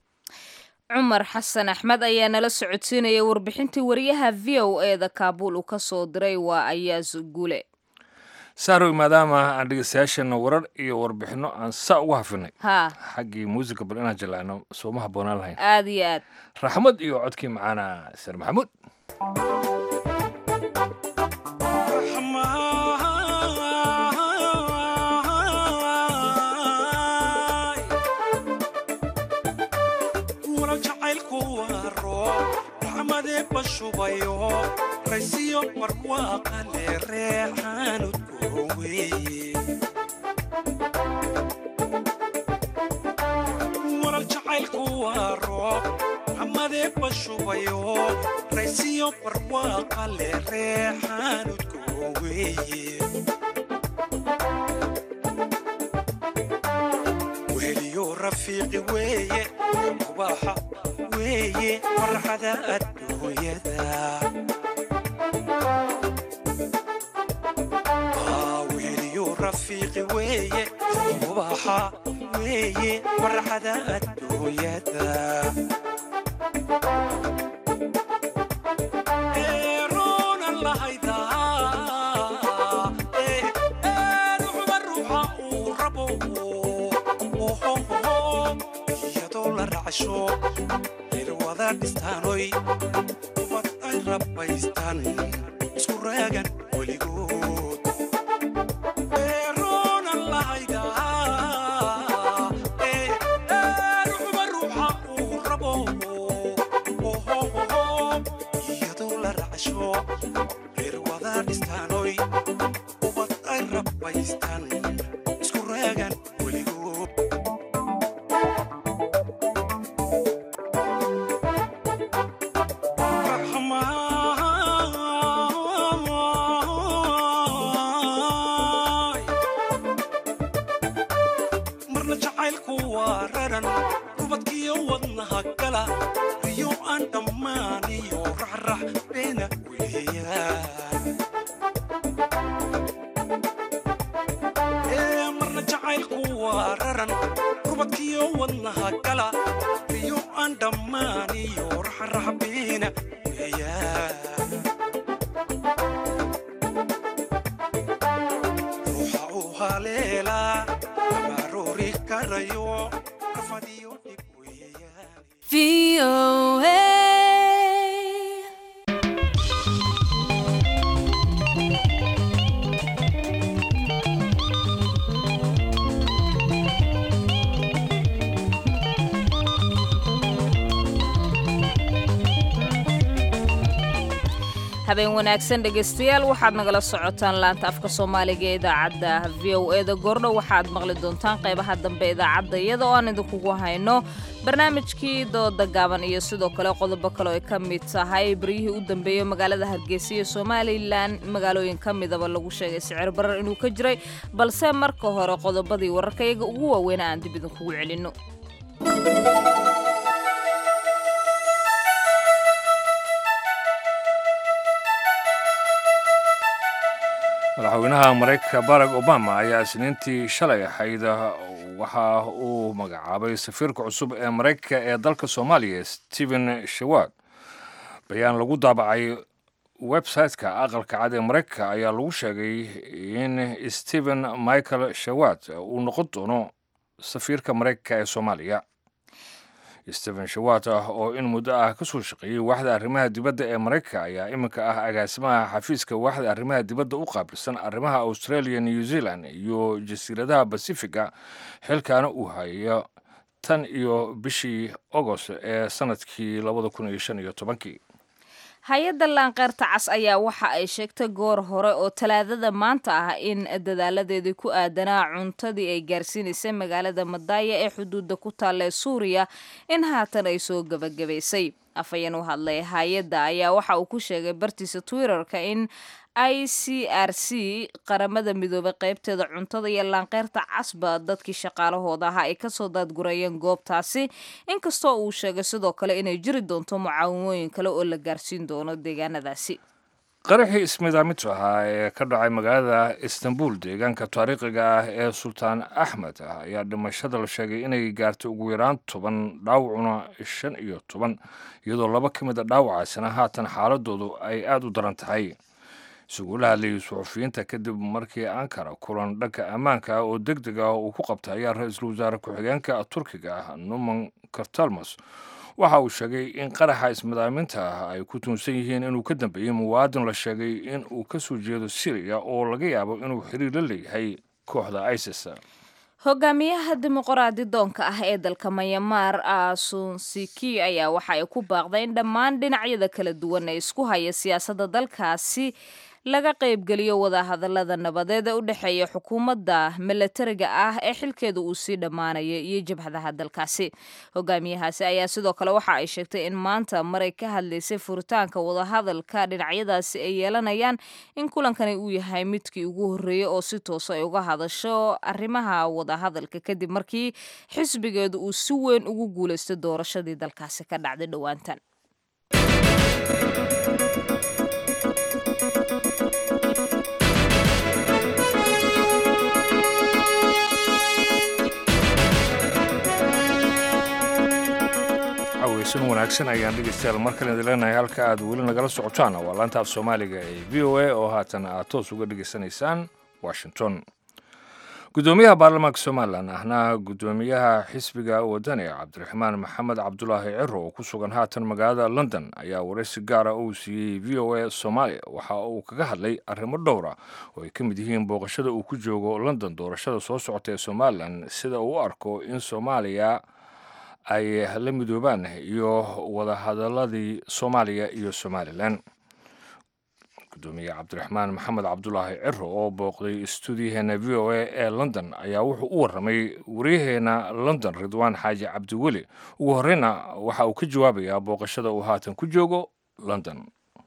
cumar xasan axmed ayaa nala socodsiinaya warbixintii wariyaha v o e da kaabuul uu ka soo diray waa ayaas gule saarow maadaama aan dhegeystayaashana warar iyo warbixino aan saa ugu hafinay haa xaggii muusiga bal inaan jalaano sooma habboonaan lahayn aad iyo aad raxmad iyo codkii macaana sar maxamuud wala jacaylku waa roob raxmadee bashubayo raysiyo barwaaqale reexaanudku weeye wala jacaylku waa roob raxmadee bashubayo raysiyo barwaaqale reexaanudku weeye weheliyo rafiiqi weeye ubaxa weeye farxada adduunyada Aa, weheliyo rafiiqi weeye ubaxa weeye farxada adduunyada Eeroona lahaydaa, ee, ee, ruuxba ruuxa uu rabo iyadoo la raacsho reer wada dhistaanoy ubad ay rabbaystaan isku raagan weligood eeroonan lahaydaa ee ruuxba ruuxa uu rabo iyadoo la racasho reer wada dhistaanoy ubad ay rabbaystaan isku raagan weligood marna jacaylku waa raran rubadkiyo wadnaha gala riyo aan dhammaaniyo raxrax beena weeyaan ee marna jacaylku waa raran rubadkiyo wadnaha gala riyo aan dhammaaniyo raxrax beena weeyaan ruuxa uu haleelaa amaroori karayo rafadiyo dhib habeen wanaagsan dhegaystayaal waxaad nagala socotaan laanta afka soomaaliga ee idaacadda v o eda goordhow waxaad maqli doontaan qaybaha dambe idaacadda iyada oo aan idinkugu hayno barnaamijkii dooda gaaban iyo sidoo kale qodobo kale oo ay ka mid tahay baryihii u dambeeyey magaalada hargeysa iyo somalilan magaalooyin ka midaba lagu sheegay sicir barar inuu ka jiray balse marka hore qodobadii wararka iyaga ugu waaweyna aan dib idinkugu celinno madaxweynaha maraykanka barack obama ayaa isniintii shalay ahayd waxa uu magacaabay safiirka cusub ee maraykanka ee dalka soomaaliya stephen shawad bayaan lagu daabacay website-ka aqalka cad ee maraykanka ayaa lagu sheegay in stephen michael shawad uu noqon doono safiirka maraykanka ee soomaaliya stephen shawat ah oo in muddo ah ka soo shaqeeyey waaxda arrimaha dibadda ee maraykanka ayaa iminka ah agaasimaha xafiiska waaxda arrimaha dibadda u qaabilsan arrimaha australia new zealand iyo jasiiradaha basifiga xilkaana uu hayo tan iyo bishii agost ee sanadkii labada kun iyo shan iyo tobankii hay-adda laanqeyrta cas ayaa waxa ay sheegtay goor hore oo talaadada maanta ah in dadaaladeedii ku aadanaa cuntadii ay gaarsiinaysay magaalada madaaya ee xuduudda ku taalla ee suuriya in haatan ay soo gebagabaysay afhayeen u hadlay hay-adda ayaa waxa uu ku sheegay bartiisa twitterka in i c r c qaramada midoobay qaybteeda cuntada iyo laanqeyrta casba dadkii shaqaalahooda ahaa ay kasoo daadgurayeen goobtaasi inkastoo uu sheegay sidoo kale inay jiri doonto mucaawimooyin kale oo la gaarsiin doono deegaanadaasi qaraxii ismiidaamintu ahaa ee ka dhacay magaalada istanbul deegaanka taariikhiga ah ee sultaan axmed ah ayaa dhimashada la sheegay inay gaartay ugu yaraan toban dhaawacuna shan iyo toban iyadoo laba ka mid a dhaawacaasina haatan xaaladoodu ay aada u daran tahay isugu la hadlayay suxufiyiinta kadib markii ankara kulan dhanka ammaanka ah oo deg deg ah uu ku qabtay ayaa ra-iisul wasaare ku-xigeenka turkiga ah numan kartalmas waxa uu sheegay in qaraxa ismadaaminta ah ay ku tuunsan yihiin inuu ka dambeeyey muwaadin la sheegay in uu ka soo jeedo siriya oo laga yaabo inuu xiriir la leeyahay kooxda isis hogaamiyaha dimuqraadi doonka ah ee dalka mayamaar asunsiki ayaa waxa ay ku baaqday in dhammaan dhinacyada kala duwan ee isku haya siyaasadda dalkaasi laga qaybgeliyo wadahadalada nabadeed ee u dhexeeya xukuumadda milatariga ah ee xilkeeda uu sii dhammaanaya iyo jabhadaha dalkaasi hogaamiyahaasi ayaa sidoo kale waxa ay sheegtay in maanta maray ka hadlaysay furitaanka wadahadalka dhinacyadaasi ay yeelanayaan in kulankani uu yahay midkii ugu horreeyey oo si toosa ay uga hadasho arrimaha wadahadalka kadib markii xisbigeedu uu si weyn ugu guulaystay doorashadii dalkaasi ka dhacday dhowaantan aweysan wanaagsan ayaan dhegeystayaal mar kale idin leenahay halka aad weli nagala socotaan waa laanta af soomaaliga ee v o a oo haatan aad toos uga dhegeysanaysaan washington gudoomiyaha baarlamaanka somalilan ahna gudoomiyaha xisbiga wadani cabdiraxmaan maxamed cabdulaahi ciro oo ku sugan haatan magaalada london ayaa waraysi gaara uu siiyey v o a soomaaliya waxa uu kaga hadlay arrimo dhowra oo ay ka mid yihiin booqashada uu ku joogo london doorashada soo socota ee somalilan sida uu u arko in soomaaliya ay la midoobaan iyo wadahadaladii soomaaliya iyo somalilan gudoomiye cabdiraxmaan maxamed cabdulaahi ciro oo booqday stuudiyaheena v o a ee london ayaa wuxuu u waramay waryaheena london ridwaan xaaji cabdiweli ugu horeyna waxa uu ka jawaabayaa booqashada uu haatan ku joogo london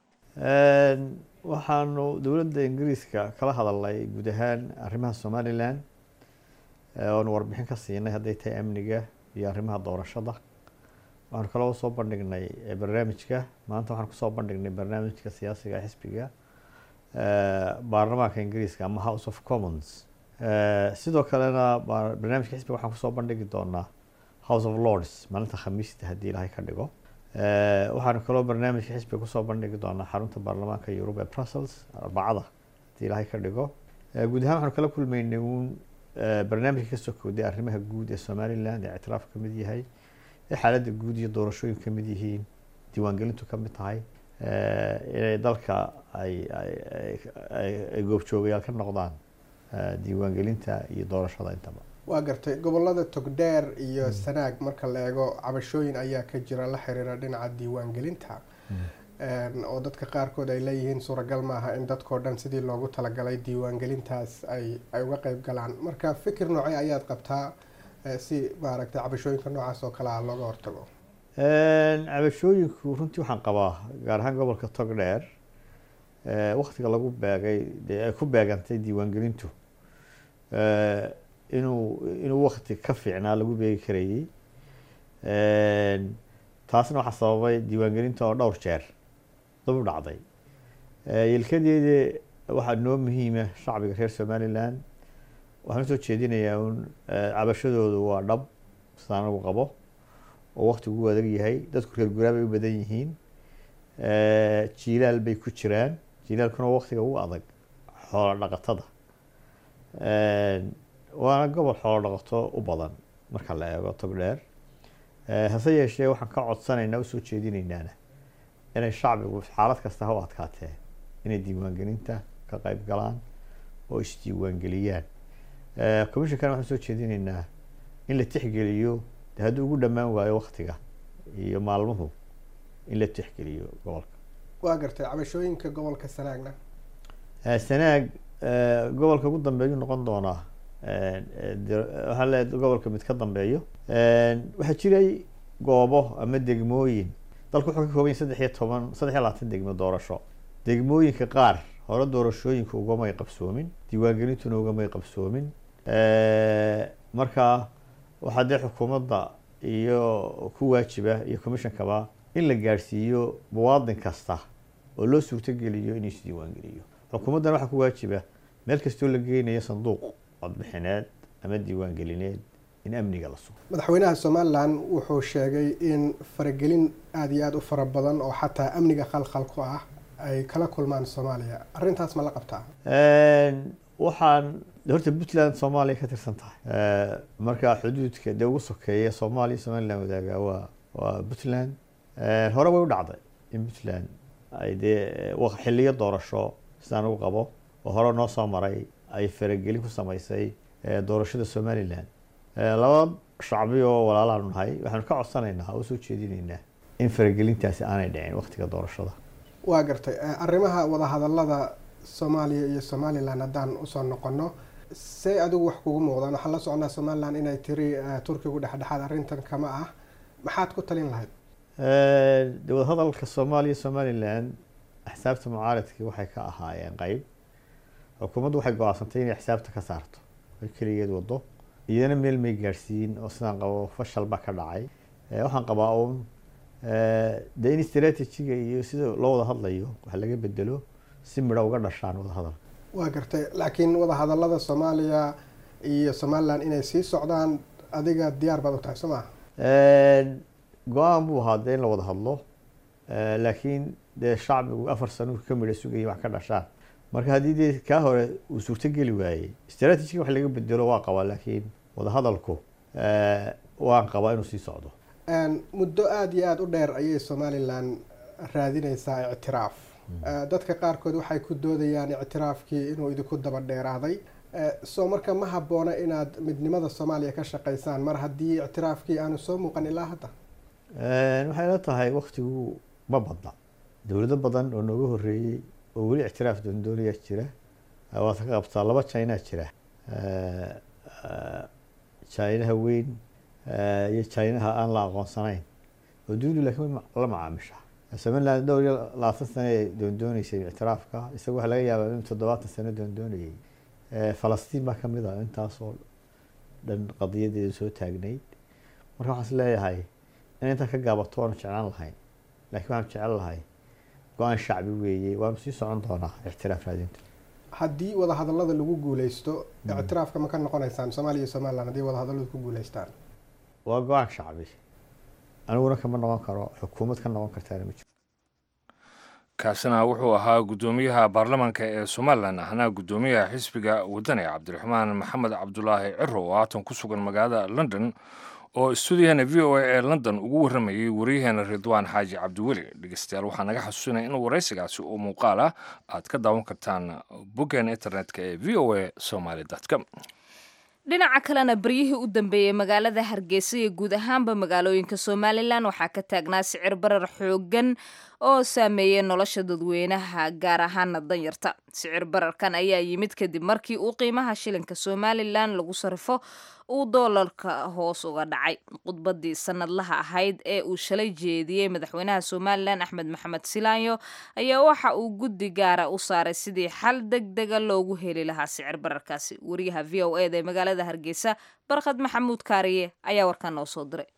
waxaanu dowladda ingiriiska kala hadalnay guud ahaan arrimaha somalilan oonu warbixin ka siinay hadday tahay amniga iyo arrimaha doorashada waxaanu kaloo soo bandhignay barnaamijka maanta waxaan kusoo bandhignay barnaamijka siyaasiga xisbiga baarlamaanka ingiriiska ama house of commons sidoo kalena barnaamijka xisbiga waxaan kusoo bandhigi doonaa house of lords maalinta khamiista haddii ilaahay ka dhigo waxaanu kaloo barnaamijka xisbiga kusoo bandhigi doonaa xarunta baarlamaanka yurub ee brussels arbacada haddii ilaahay ka dhigo guud ahaan waxaanu kala kulmaynay uun barnaamijka kasoo kowday arrimaha guud ee somaliland ee ictiraaf ka mid yahay ee xaaladda guud iyo doorashooyin ka mid yihiin diiwaangelintu ka mid tahay inay dalka ay ay goobjoogayaal ka noqdaan diiwaangelinta iyo doorashada intaba waa gartay gobolada togdheer iyo sanaag marka la eego cabashooyin ayaa ka jira la xiriira dhinaca diiwaangelinta oo dadka qaarkood ay leeyihiin suuragal maaha in dadkao dhan sidii loogu talagalay diiwaangelintaas ay ay uga qeyb galaan marka fikir noocee ayaad qabtaa si maaragtay cabashooyinka noocaas oo kale ah looga hortago cabashooyinku runtii waxaan qabaa gaar ahaan gobolka togdheer waktiga lagu beegay dee ay ku beegantay diiwaangelintu inuu inuu wakti ka fiicnaa lagu beegi karayey taasna waxaa sababay diiwaangelinta oo dhowr jeer dab u dhacday yelkadeeda waxaa noo muhiima shacbiga reer somalilan waxaan usoo jeedinayaa un cabashadoodu waa dhab sidaan anagu qabo oo waktigu u adag yahay dadku reer guraa bay u badan yihiin jiilaal bay ku jiraan jiilaalkuna waktiga ugu adag xoolo dhaqatada waana gobol xoolo dhaqato u badan marka la eego togdheer hase yeeshee waxaan ka codsanaynaa usoo jeedinaynaana inay shacbigu xaalad kasta ha u adkaatee inay diiwaangelinta ka qeyb galaan oo isdiiwaangeliyaan commishonkana waxaan soo jeedinaynaa in la tixgeliyo de hadduu ugu dhammaan waayo waktiga iyo maalmuhu in la tixgeliyo gobolka waa gartay cabashooyinka gobolka sanaagna sanaag gobolka ugu dambeeyuu noqon doonaa waxaa le gobolka mid ka dambeeyo waxaa jiray goobo ama degmooyin dalku wuxuu ka kooban yahay saddex iyo toban saddex iyo labaatan degmo doorasho degmooyinka qaar hore doorashooyinka ugamay qabsoomin diiwaangelintuna ugamay qabsoomin marka waxaa dee xukuumadda iyo ku waajiba iyo commishonkaba in la gaadhsiiyo muwaadin kasta oo loo suurtogeliyo inuu isdiiwaangeliyo xukuumaddana waxaa ku waajiba meel kastoo la geynayo sanduuq codbixineed ama diiwaangelineed in amniga la sugo madaxweynaha somalilan wuxuu sheegay in faragelin aada iyo aada u fara badan oo xataa amniga khalkhal ku ah ay kala kulmaan soomaaliya arrintaas ma la qabtaa waxaan horta puntland soomaaliya ka tirsan tahay marka xuduudka dee ugu sokeeya soomaaliya somaliland wadaaga waa waa puntland hore way u dhacday in puntland ay dee xiliyo doorasho sidaan ugu qabo oo hore noo soo maray ay faragelin ku sameysay doorashada somaliland laba shacbi oo walaalaanu nahay waxaanu ka codsanaynaa oo usoo jeedinaynaa in faragelintaasi aanay dhicin waktiga doorashada waa gartay arrimaha wadahadalada soomaaliya iyo somalilan haddaan usoo noqono say adigu wax kugu muuqdaan waxaan la socnaa somalilan inay tiri turkigu dhexdhexaad arrintan kama ah maxaad ku talin lahayd de wadahadalka soomaaliya somalilan axsaabta mucaaradkii waxay ka ahaayeen qeyb xukuumaddu waxay go-aansantay inay xisaabta ka saarto ay keligeed wado iyadana meel may gaadhsiin oo sidaan qabo fashal baa ka dhacay waxaan qabaa uun dee in strategiga iyo sida loo wada hadlayo wax laga bedelo si midho uga dhashaan wadahadal waa gartay laakiin wadahadalada soomaaliya iyo somalilan inay sii socdaan adiga diyaar baad u tahay soo maha go-aan buu ahaa dee in la wada hadlo laakiin dee shacbigu afar sano ka midho sugaya wax ka dhashaan marka haddii dee kaa hore uu suurtogeli waayey strategiga wax laga bedelo waa qabaa laakiin wadahadalku waan qabaa inuu sii socdo muddo aada iyo aada u dheer ayay somalilan raadineysaa ictiraaf dadka qaarkood waxay ku doodayaan ictiraafkii inuu idinku daba dheeraaday soo marka ma habboona inaad midnimada soomaaliya ka shaqeysaan mar haddii ictiraafkii aanu soo muuqan ilaa hadda waxay la tahay waktigu ma badna dowlado badan oo nooga horeeyey oo weli ictiraaf doondoonaya jira waad ka qabtaa laba chinaa jira chinaha weyn iyo chinaha aan la aqoonsanayn oo dunidu laakiin la macaamisha somaliland dhowr iyo labaatan sano ay doondooneysay ictiraafka isaga waxaa laga yaabaa in toddobaatan sano doondoonayay falastiin baa kamid ah intaasoo dhan qadiyadeeda soo taagnayd marka waxaan is leeyahay in intaan ka gaabato waanu jeclaan lahayn laakiin waxaan jecel lahay go-aan shacbi weeye waanu sii socon doonaa ictiraaf raadinta haddii wadahadalada lagu guuleysto ictiraafka ma ka noqoneysaan soomaaliya iyo somaliland haddii wadahadaladu ku guuleystaan waa go-aan shacbi aniguna kama noqon karo xukuumad ka noqon kartaana ma jiro kaasina wuxuu ahaa guddoomiyaha baarlamaanka ee somalilan ahna guddoomiyaha xisbiga wadani cabdiraxmaan maxamed cabdulaahi ciro oo haatan ku sugan magaalada london oo stuudiyaheena v o a ee london ugu warramayey waryaheena ridwaan xaaji cabdiweli dhegeystayaal waxaa naga xasuusinaya in waraysigaasi oo muuqaal ah aad ka daawan kartaan boggeena internetka ee v o a somaly com dhinaca kalena baryihii u dambeeyey magaalada hargeysa iyo guud ahaanba magaalooyinka somalilan waxaa ka taagnaa sicir barar xoogan oo saameeyey nolosha dadweynaha gaar ahaana danyarta sicir bararkan ayaa yimid kadib markii uu qiimaha shilinka somalilan lagu sarifo uu doolarka hoos uga dhacay khudbadii sanadlaha ahayd ee uu shalay jeediyey madaxweynaha somalilan axmed maxamed silaanyo ayaa waxa uu guddi gaara u saaray sidii xal deg dega loogu heli lahaa sicir bararkaasi wariyaha v o eda ee magaalada hargeysa barkhad maxamuud kaariye ayaa warkan noo soo diray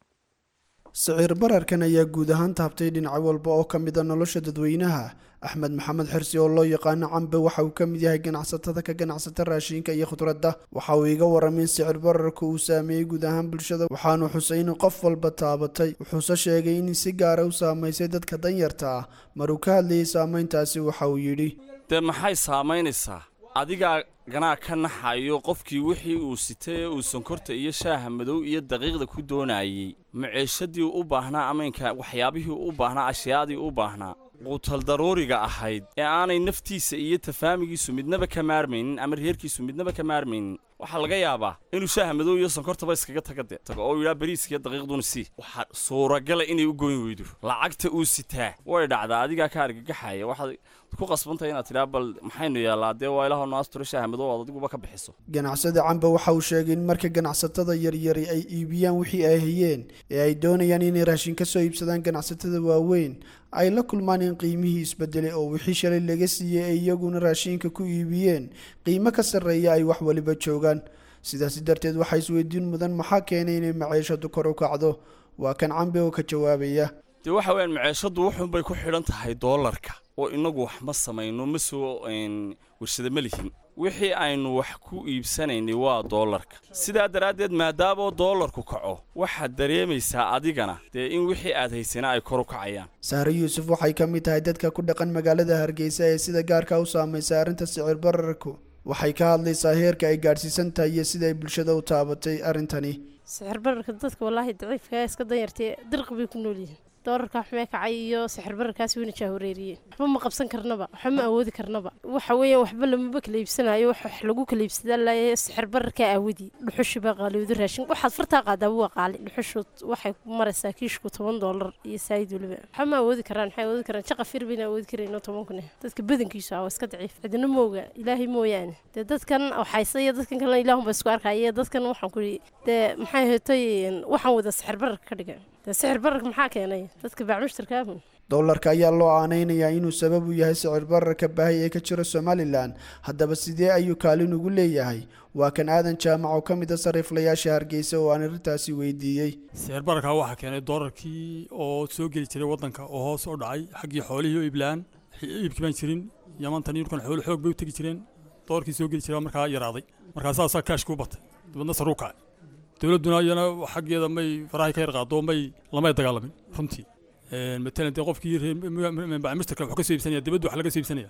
siciir bararkan ayaa guud ahaan taabtay dhinac walba oo ka mid a nolosha dadweynaha axmed maxamed xirsi oo loo yaqaano cambe waxa uu ka mid yahay ganacsatada ka ganacsata raashinka iyo khudradda waxa uu iga warramay in sicir bararka uu saameeyey guud ahaan bulshada waxaanu xusay in qof walba taabatay wuxuuse sheegay in si gaara u saamaysay dadka danyarta ah maruu ka hadlayay saameyntaasi waxa uu yidhi dee maxay saamaynaysaa adigaa ganaa ka naxayo qofkii wixii uu sitay ee uu sonkorta iyo shaaha madow iyo daqiiqda ku doonayey maceeshadii u baahnaa amaynka waxyaabihii u baahnaa ashyaadii u baahnaa quutal daruuriga ahayd ee aanay naftiisa iyo tafaamigiisu midnaba ka maarmaynin ama reerkiisu midnaba ka maarmaynin waxaa laga yaabaa inuu shaaha madow iyo sonkortaba iskaga taga de tago oo yidhaa bariiskiiyo daqiiqduna sii waxaa suuragala inay u goyn weydo lacagta uu sitaa way dhacdaa adigaa ka argagaxaya waxaad ku qasbantahay inaad tidhaa bal maxaynu yaallaa dee waa ilaahoo noo asturo shaaha madow aad adiguba ka bixiso ganacsada camba waxa uu sheegay in marka ganacsatada yaryari ay iibiyaan wixii ay hayeen ee ay doonayaan inay raashin ka soo iibsadaan ganacsatada waaweyn ay la kulmaan in qiimihii isbedelay oo wixii shalay laga siiyey ay iyaguna raashinka ku iibiyeen qiimo ka sarreeya ay wax waliba joogaan sidaasi darteed waxaa isweydiin mudan maxaa keenay inay maciishadu kor u kacdo waa kan cambe oo ka jawaabaya dee waxa weyaan maceeshaddu wuxuunbay ku xidhan tahay doolarka oo inagu wax ma samayno ma soo warshada ma lihin wixii aynu wax ku iibsanaynay waa doolarka sidaa daraaddeed maadaama doolarku kaco waxaad dareemaysaa adigana dee in wixii aad haysana ay kor u kacayaan sahre yuusuf waxay ka mid tahay dadka ku dhaqan magaalada hargeysa ee sida gaarka u saamaysa arrinta sicir bararku waxay ka hadlaysaa heerka ay gaadhsiisan tahay iyo sida ay bulshada u taabatay arrintani sixir bararka dadka wallaahi daciifka iska danyartay dirqi bay ku nool yihiin doolarka xumee kacay iyo sixir bararkaas weyna jaahoreeriyeen waxba ma qabsan karnaba waxba ma awoodi karnaba waxa weeyaan waxba lamaba kala iibsanayo wax wax lagu kala iibsadaa laaya sixir bararka aawadi dhuxushi baa qaaliyooda raashin waxaad fartaa qaadaa waa qaali dhuxushu waxay maraysaa kiishku toban doolar iyo saayid weliba waxba ma awoodi karaan maxay awoodi karaan jaqa fir bayna awoodi karayno toban kun dadka badankiisu ah waa iska daciif cidina mooga ilaahay mooyaane dee dadkan waxayse iyo dadkan kalena ilaahunba isku arkaya dadkan waxaan ku dee maxay hetay waxaan wada sixir bararka ka dhigan dee sixir bararka maxaa keenay dadka baacmushtarkaahun doolarka ayaa loo aanaynayaa inuu sabab u yahay sicir bararka baahi ee ka jira somalilan haddaba sidee ayuu kaalin ugu leeyahay waa kan aadan jaamac oo ka mid a sariiflayaasha hargeysa oo aan arrintaasi weydiiyey sicir bararka waxaa keenay doolarkii oo soo geli jiray waddanka oo hoos u dhacay xaggii xoolihii oo iiblaan iibkii baan jirin yamantan yurkan xoolo xoog bay u tegi jireen doolarkii soo geli jiray markaa yaraaday markaa saasaa kaashkuu batay dibadna saruu kacay dowladduna iyana xaggeeda may farahay ka yar qaado may lamay dagaalamin runtii matalan dee qofkii bacmistarka wuxuu ka soo iibsanaya dibadda wax laga soo iibsanaya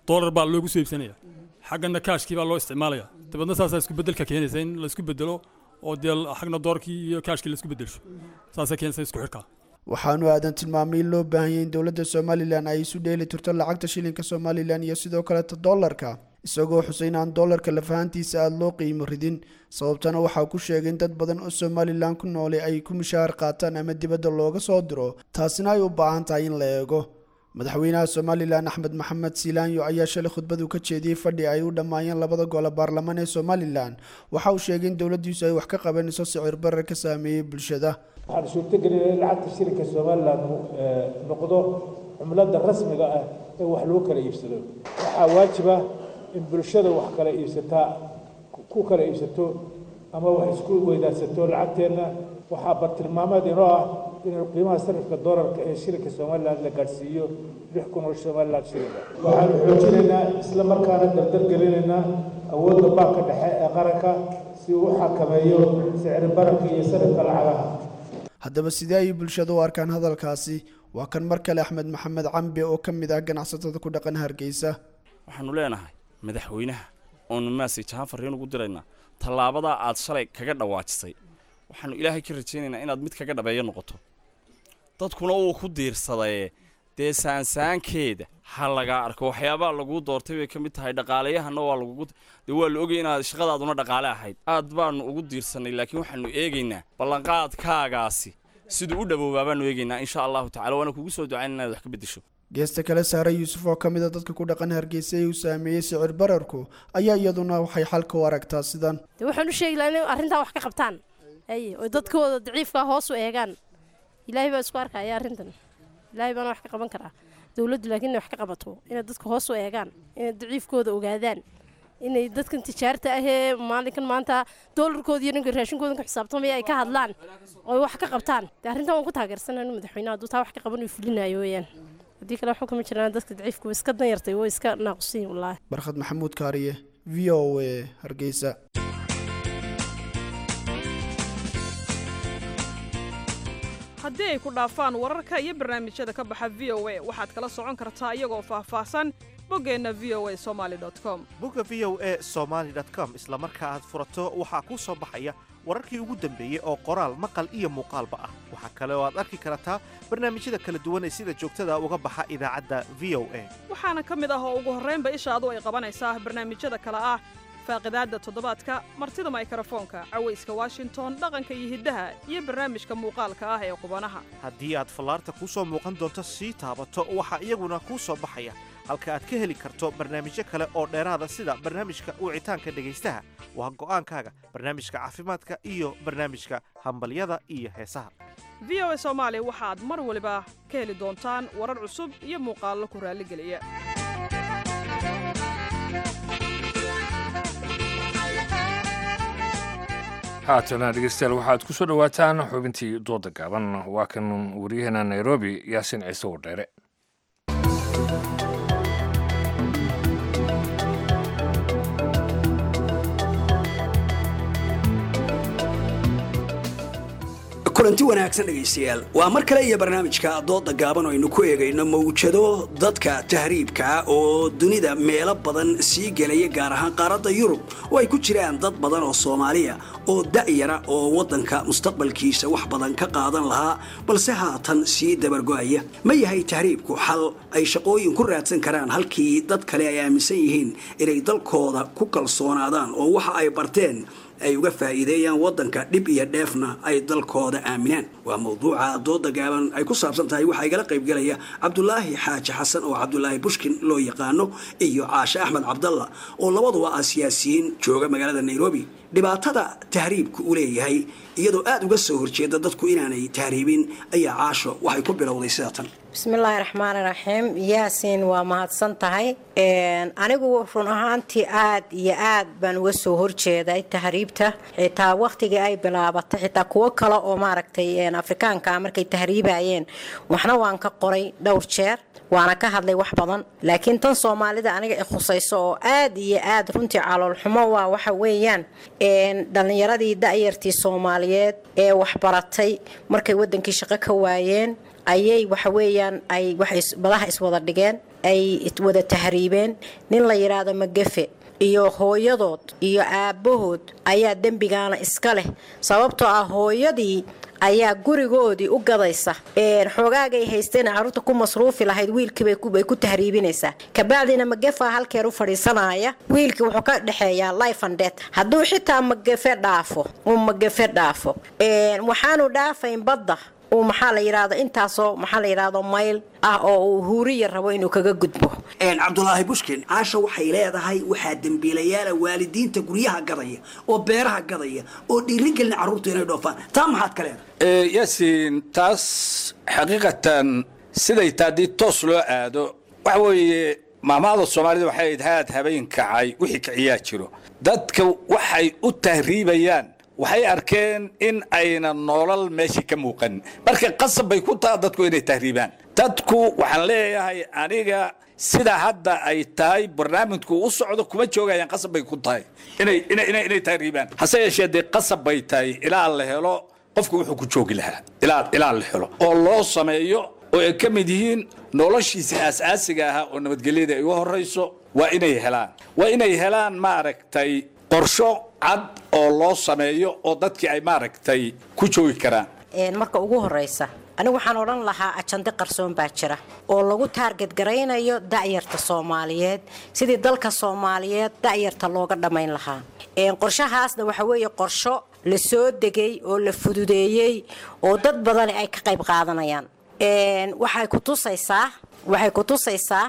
doolar baa loogu soo iibsanaya xaggana kaashkii baa loo isticmaalaya dabeedna saasaa isku beddelka keenaysa in la isku bedelo oo dee xagna doolarkii iyo kaashkii la isku beddelsho saasay keenaysa isku xidhkaa waxaanu aadan tilmaamay in loo baahanyay in dowladda somalilan ay isu dheeli tirto lacagta shilinka somalilan iyo sidoo kaleta dollarka isagoo xusay in aan dollarka lafahantiisa aada loo qiimo ridin sababtana waxaa ku sheegay in dad badan oo somalilan ku noolay ay ku mishaar qaataan ama dibadda looga soo diro taasina ay u baahan tahay in la eego madaxweynaha somalilan axmed maxamed siilaanyo ayaa shalay khudbadu ka jeediyey fadhi ay u dhammaayeen labada gole baarlamaan ee somalilan waxa uu sheegay in dowladdiisu ay wax ka qabanayso sicir barar ka saameeyey bulshada waxaan suurtagelinay in lacagta shilinka somalilan noqdo cumlada rasmiga ah ee wax lagu kala iibsado waxaa waajiba in bulshada wax kala iibsataa ku kala iibsato ama wax isku weydaarsato lacagteenna waxaa bartilmaameed inoo ah in qiimaha sarifka doolarka ee shilinka somalilan la gaadhsiiyo lix kun oo somalilan shilinka waxaanu xoojinaynaa isla markaana dardar gelinaynaa awoodda baanka dhexe ee qaranka si uu u xakameeyo sicir bararka iyo sarifka lacagaha haddaba sidee ayay bulshada u arkaan hadalkaasi waa kan mar kale axmed maxamed cambe oo ka mid ah ganacsatada ku dhaqan hargeysa waxaanu leenahay madaxweynaha oonu maasay jahaan farriin ugu diraynaa tallaabadaa aad shalay kaga dhawaajisay waxaanu ilaahay ka rajaynaynaa inaad mid kaga dhabeeyo noqoto dadkuna uu ku diirsadee dee saansaankeeda ha lagaa arko waxyaabaha laguu doortay bay ka mid tahay dhaqaaleyahana waa lagugu dee waa la ogay inaad shaqadaaduna dhaqaale ahayd aad baanu ugu diirsanay laakiin waxaanu eegaynaa ballanqaadkaagaasi siduu u dhawoobaa baanu eegaynaa insha allahu tacala waana kugu soo ducayn inaad wax ka beddesho geesta kale saare yuusuf oo ka mid a dadka ku dhaqan hargeysa ee uu saameeyey sicir bararku ayaa iyaduna waxay xalka u aragtaa sidan dee waxaan u sheegi lahaa inay arrintaa wax ka qabtaan aye oo dadkooda daciifkaa hoos u eegaan ilaahay baa isku arkaya arrintan ilaahay baana wax ka qaban karaa dowladdu laakiin inay wax ka qabato inay dadka hoos u eegaan inay daciifkooda ogaadaan inay dadkan tijaarta ahee maalinkan maanta doolarkooda iyo ninka raashinkooda ka xisaabtamaya ay ka hadlaan oo wax ka qabtaan dee arrintan waan ku taageersanayno madaxweynaha hadduu taa wax ka qaban uu fulinayo weeyaan haddii kale waxu kama jiraan dadka daciifka way iska danyartay way iska naaqusiin wallaahi barkhad maxamuud kaariye v o a hargeysa haddii ay ku dhaafaan wararka iyo barnaamijyada ka baxa v o a waxaad kala socon kartaa iyagoo faahfaahsan boggeenna v o a somaali com bogga v o a somaali com isla marka aad furato waxaa kuu soo baxaya wararkii ugu dambeeyey oo qoraal maqal iyo muuqaalba ah waxaa kale oo aad arki kartaa barnaamijyada kala duwan ee sida joogtada uga baxa idaacadda v o a waxaana ka mid ah oo ugu horraynba ishaadu ay qabanaysaa barnaamijyada kale ah faaqidaadda toddobaadka martida maykrofoonka cawayska washington dhaqanka iyo hiddaha iyo barnaamijka muuqaalka ah ee qubanaha haddii aad fallaarta kuu soo muuqan doonto sii taabato waxaa iyaguna kuu soo baxaya halka aad ka heli karto barnaamijyo kale oo dheeraada sida barnaamijka wicitaanka dhegaystaha waa go'aankaaga barnaamijka caafimaadka iyo barnaamijka hambalyada iyo heesaha v o a soomaali waxaad mar waliba ka heli doontaan warar cusub iyo muuqaallo ku raalligeliya haatana dhegeystayaal waxaad ku soo dhowaataan xubintii dooda gaaban waa kan waryaheena nairobi yaasin ciise wardheere kulanti wanaagsan dhegaystayaal waa mar kale iyo barnaamijka dooda gaaban oo aynu ku eegayno mawjado dadka tahriibka oo dunida meelo badan sii gelaya gaar ahaan qaaradda yurub oo ay ku jiraan dad badan oo soomaaliya oo da'yara oo waddanka mustaqbalkiisa wax badan ka qaadan lahaa balse haatan sii dabargo'aya ma yahay tahriibku xal ay shaqooyin ku raadsan karaan halkii dad kale ay aaminsan yihiin inay dalkooda ku kalsoonaadaan oo waxa ay barteen ay uga faa'iideeyaan waddanka dhib iyo dheefna ay dalkooda aaminaan waa mawduuca dooda gaaban ay ku saabsan tahay waxaa igala qaybgelaya cabdulaahi xaaji xasan oo cabdulaahi bushkin loo yaqaano iyo caashe axmed cabdalla oo labaduba ah siyaasiyiin jooga magaalada nairobi dhibaatada tahriibku u leeyahay iyadoo aada uga soo horjeeda dadku inaanay tahriibin ayaa caasho waxay ku bilowday sida tan bismillaahi raxmaani raxiim yaasiin waa mahadsan tahay anigu run ahaantii aad iyo aad baan uga soo horjeeday tahriibta xitaa wakhtigii ay bilaabatay xitaa kuwo kale oo maaragtay afrikaanka markay tahriibayeen waxna waan ka qoray dhowr jeer waana ka hadlay wax badan laakiin tan soomaalida aniga i khusayso oo aad iyo aad runtii caloolxumo waa waxa weeyaan dhallinyaradii da'yartii soomaaliyeed ee waxbaratay markay wadankii shaqo ka waayeen ayay waxa weeyaan ay badaha iswada dhigeen ay wada tahriibeen nin la yidhaahdo magafe iyo hooyadood iyo aabbahood ayaa dembigaana iska leh sababtoo ah hooyadii ayaa gurigoodii u gadaysa xoogaagay haysteen carruurta ku masruufi lahayd wiilkiibay ku tahriibinaysaa kabacdina magefa halkeer u fadhiisanaya wiilkii wuxuu ka dhexeeyaa life and death hadduu xitaa magafe dhaafo uu magafe dhaafo waxaanu dhaafayn badda uu maxaa la yidhaahdo intaasoo maxaa la yidhaahdo mayl ah oo uu huuriya rabo inuu kaga gudbo cabdulaahi bushkin caasha waxay leedahay waxaa dembiilayaala waalidiinta guryaha gadaya oo beeraha gadaya oo dhiirigelina carruurtu inay dhoofaan taa maxaad ka leedahay yaasiin taas xaqiiqatan siday taa haddii toos loo aado waxa weeye maamaada soomaalida waxay ahayd haad habeen kacay wixii kiciyaa jiro dadka waxay u tahriibayaan waxay arkeen in ayna nolol meeshii ka muuqan marka qasab bay ku taha dadku inay tahriibaan dadku waxaan leeyahay aniga sida hadda ay tahay barnaamijku u socdo kuma joogayaan qasab bay ku tahay inay inay inay inay tahriibaan hase yeeshee dee qasab bay tahay ilaa la helo qofku wuxuu ku joogi lahaa ilaa ilaa la helo oo loo sameeyo oo ay ka mid yihiin noloshiisa aas-aasiga ahaa oo nabadgelyada ay u horayso waa inay helaan waa inay helaan maaragtay qorsho cad oo loo sameeyo oo dadkii ay maaragtay ku joogi karaan marka ugu horeysa anigu waxaan odhan lahaa ajande qarsoon baa jira oo lagu taarget garaynayo da'yarta soomaaliyeed sidii dalka soomaaliyeed da'yarta looga dhammayn lahaa qorshahaasna waxa weeye qorsho la soo degay oo la fududeeyey oo dad badani ay ka qayb qaadanayaan waxay ku tusaysaa waxay ku tusaysaa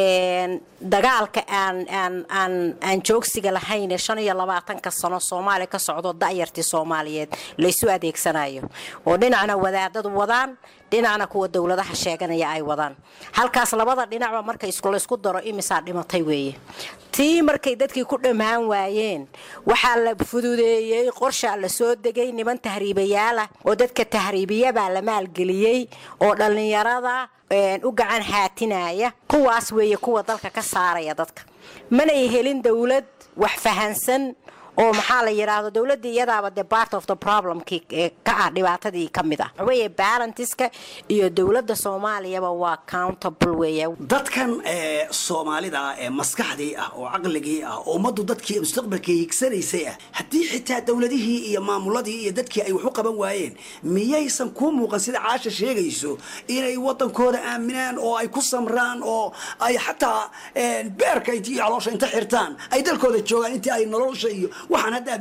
dagaalka aan aan aan aan joogsiga lahayn ee shan iyo labaatanka sano soomaaliya ka socdo da'yartii soomaaliyeed laysu adeegsanayo oo dhinacna wadaadadu wadaan dhinacna kuwa dowladaha sheeganaya ay wadaan halkaas labada dhinacba marka laysku daro imisaa dhimatay weeye tii markay dadkii ku dhammaan waayeen waxaa la fududeeyey qorshaa la soo degay niman tahriibayaalah oo dadka tahriibiyabaa la maalgeliyey oo dhallinyarada u gacan haatinaya kuwaas weeye kuwa dalka ka saaraya dadka manay helin dowlad wax fahansan oo maxaa la yidhaahdo dowladii iyadaaba de part of the problemkii ka ah dhibaatadii ka mid ah waxaweeye balantiska iyo dowladda soomaaliyaba waa countable weeye dadkan soomaalida ah ee maskaxdii ah oo caqligii ah oo ummaddu dadkii mustaqbalkii higsanaysay ah haddii xitaa dowladihii iyo maamuladii iyo dadkii ay wax u qaban waayeen miyaysan kuu muuqan sida caasha sheegayso inay wadankooda aaminaan oo ay ku samraan oo ay xataa beerka iyo caloosha inta xirtaan ay dalkooda joogaan intii ay nolosha iyo waxaan hadda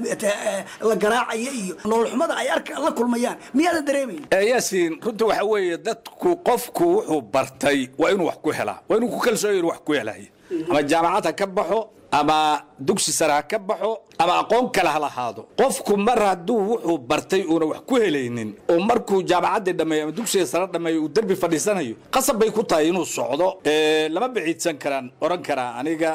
la garaacaya iyo nolol xumada ay arka la kulmayaan miyaadan dareemayn yaasiin runta waxa weeye dadku qofku wuxuu bartay waa inuu wax ku helaa waa inuu ku kalsooyo inuu wax ku helayo ama jaamacad ha ka baxo ama dugsi sare ha ka baxo ama aqoon kale ha lahaado qofku mar hadduu wuxuu bartay uuna wax ku helaynin oo markuu jaamacaddii dhammeeyo ama dugsiga sare dhammeeyo uu derbi fadhiisanayo qasab bay ku tahay inuu socdo lama biciidsan karaan oran karaa aniga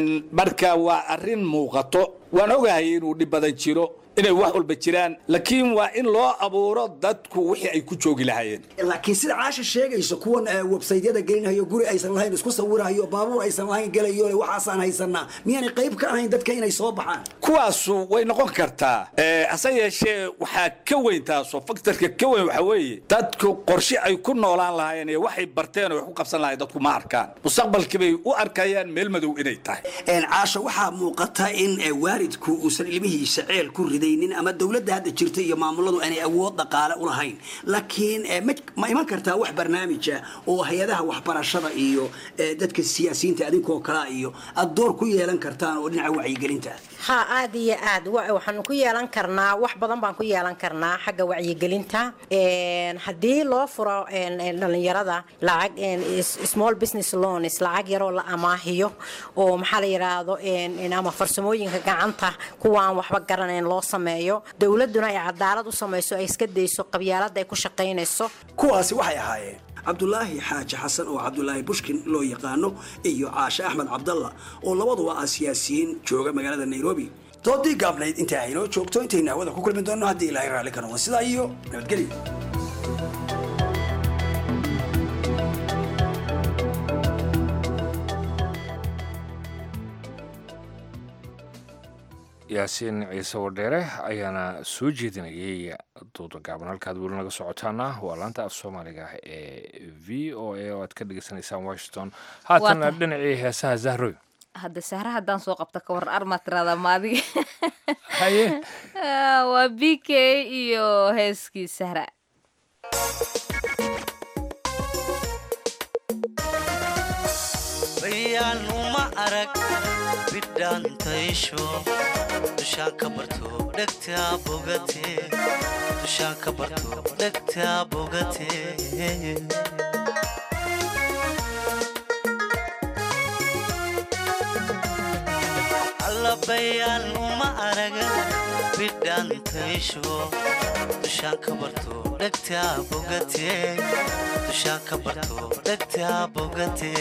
marka waa arrin muuqato waan ogahay inuu dhib badan jiro inay wax walba jiraan laakiin waa in loo abuuro dadku wixii ay ku joogi lahaayeen laakiin sida caasha sheegayso kuwan websaytyada gelinayo guri aysan lahayn isku sawirayo baabuur aysan lahayn gelayo waxaasaan haysanaa miyaanay qayb ka ahayn dadka inay soo baxaan kuwaasu way noqon kartaa hase yeeshee waxaa ka weyn taasoo faktorka ka weyn waxa weeye dadku qorshe ay ku noolaan lahaayeen iyo waxay barteen oo wax ku qabsan lahayen dadku ma arkaan mustaqbalkii bay u arkayaan meel madow inay tahay caasha waxaa muuqata in waalidku uusan ilmihiisa ceel ku riday ama dowladda hadda jirta iyo maamuladu aanay awood dhaqaale u lahayn laakiin ma iman kartaa wax barnaamija oo hay-adaha waxbarashada iyo dadka siyaasiyiinta adinkoo kalea iyo aad door ku yeelan kartaan oo dhinaca wacyigelinta ha aad iyo aad waxaanu ku yeelan karnaa wax badan baan ku yeelan karnaa xagga wacyigelinta haddii loo furo dhalinyarada lacag small business loans lacag yaroo la amaahiyo oo maxaa la yidhaahdo ama farsamooyinka gacanta kuwaan waxba garanayn loo sameeyo dowladuna ay cadaalad u samayso ay iska dayso qabyaalada ay ku shaqaynayso kuwaasi waxay ahaayeen cabdulaahi xaaji xasan oo cabdulaahi bushkin loo yaqaano iyo caashe axmed cabdalla oo labaduba ah siyaasiyiin jooga magaalada nairobi doodii gaabnayd intaa aynoo joogto intaynu hawada ku kulmi doonno haddii ilaahay raalli ka noqdo sidaa iyo nabadgelyo yaasiin ciise wadheere ayaana soo jeedinayay duuda gaaban halkaad weli naga socotaana waa laanta af soomaaliga ee v o a oo aad ka dhegeysanaysaan washington haatana tahay. dhinacii heesaha zahroy hadda sahra haddaan soo qabta ka waran armaa tiraada maadiga haye waa b k iyo heeskii sahra bayaan uma arag bidhaantaysho dushaan ka barto dhegtaa bogate dushaan ka barto dhegtaa bogate alla bayaan uma araga bidhaantaysho dushaan ka barto dhegtaa bogate dushaan ka barto dhegtaa bogate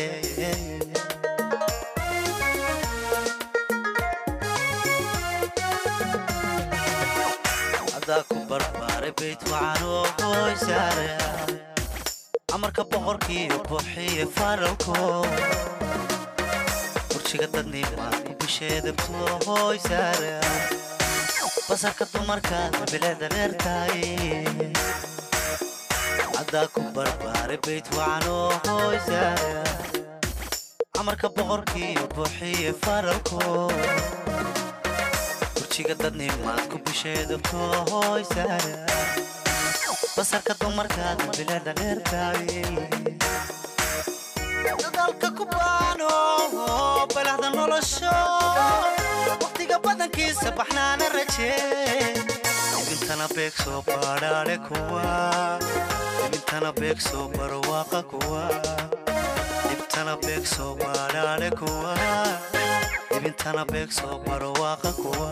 adaa ku barbaaray bayt wacanoo hooysaare amarka boqorkiiyo buuxiye faralko burjiga dadnimaa ku bisheedabto hooysaare basarka dumarkaad bileeda dheertahay adaa ku barbaaray bayt wacanoo hooysaare amarka boqorkiiyo buuxiye faralko burjiga dadnimaad ku bisheedabto hooysaare basarka dumarkaad bileeda dheertahay dadaalka ku baano balaxda nolosho waqtiga badankiisa baxnaana rajee ibintana beeg soo baadhaale kuwa ibintana beeg soo barwaaqa kuwa ibtana beeg soo baadhaale kuwa ibintana beeg soo barwaaqa kuwa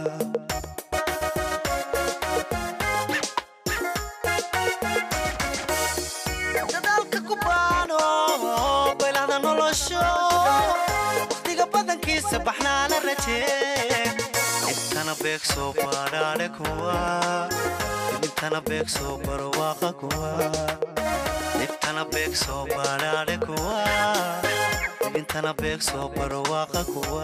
dadaalka ku baano baylaxda nolosho waqtiga badankiisa baxnaana rajee ibtana beeg soo baadhaale kuwa ibintana beeg soo barwaaqa kuwa ibtana beeg soo baadhaale kuwa ibintana beeg soo barwaaqa kuwa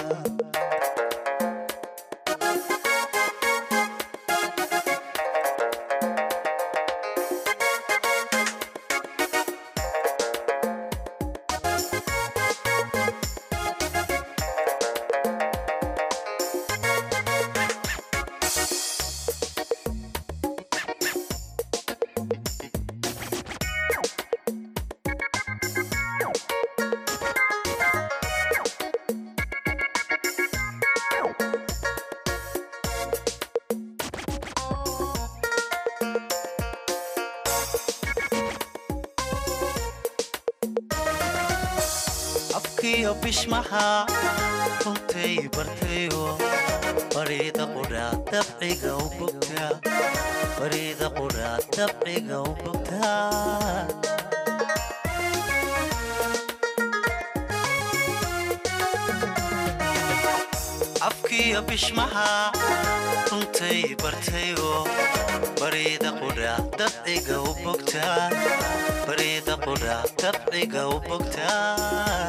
afkiyo bishmaha runtay bartayo bariida qudhaa dabciga u bogtaa bariida qudhaa dabciga u bogtaa afkiyo bishmaha runtay bartayo bariida qudhaa dabciga u bogtaa bariida qudhaa dabciga u bogtaa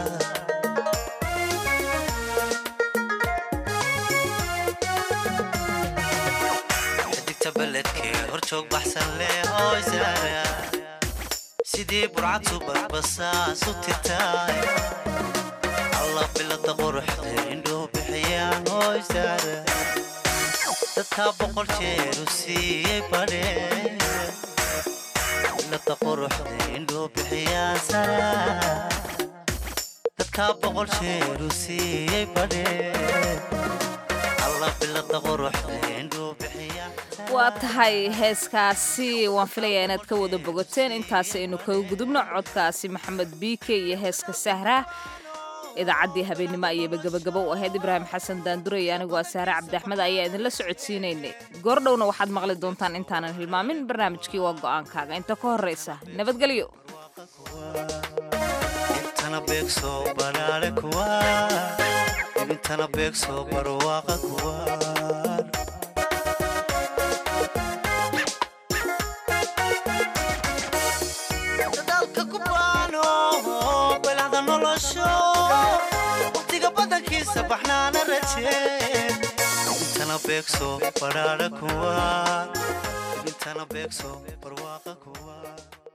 xidigta beledkee horjoog baxsan leh hooysaara sidii burcad subadbasaas u tirtaay alla bilada quruxda indhuu bixiyaan hooysaara dadkaa boqol jeer u siiyey badhee bilada quruxda indhuu bixiyaan sara dadkaa boqol jeer u siiyey badhee alla bilada quruxda indhuu bixiyaan waa tahay heeskaasi waan filayaa inaad ka wada bogateen intaasi aynu kaga gudubno codkaasi maxamed biike iyo heeska sahra idaacaddii habeennimo ayayba gebagabo u ahayd ibraahim xasan daandure iyo anigoo sahre cabdiaxmed ayaa idinla socodsiinaynay goordhowna waxaad maqli doontaan intaanan hilmaamin barnaamijkii waa go'aankaaga inta ka horraysa nabadgelyo ibintana beeg soo balaale kuwa ibintana beeg soo barwaaqa kuwa dadaalka ku baano balaxda nolosho waqtiga badankiisa baxnaana rajee dhibintana beegso badhaadha kuwa dhibintana beegso barwaaqa kuwa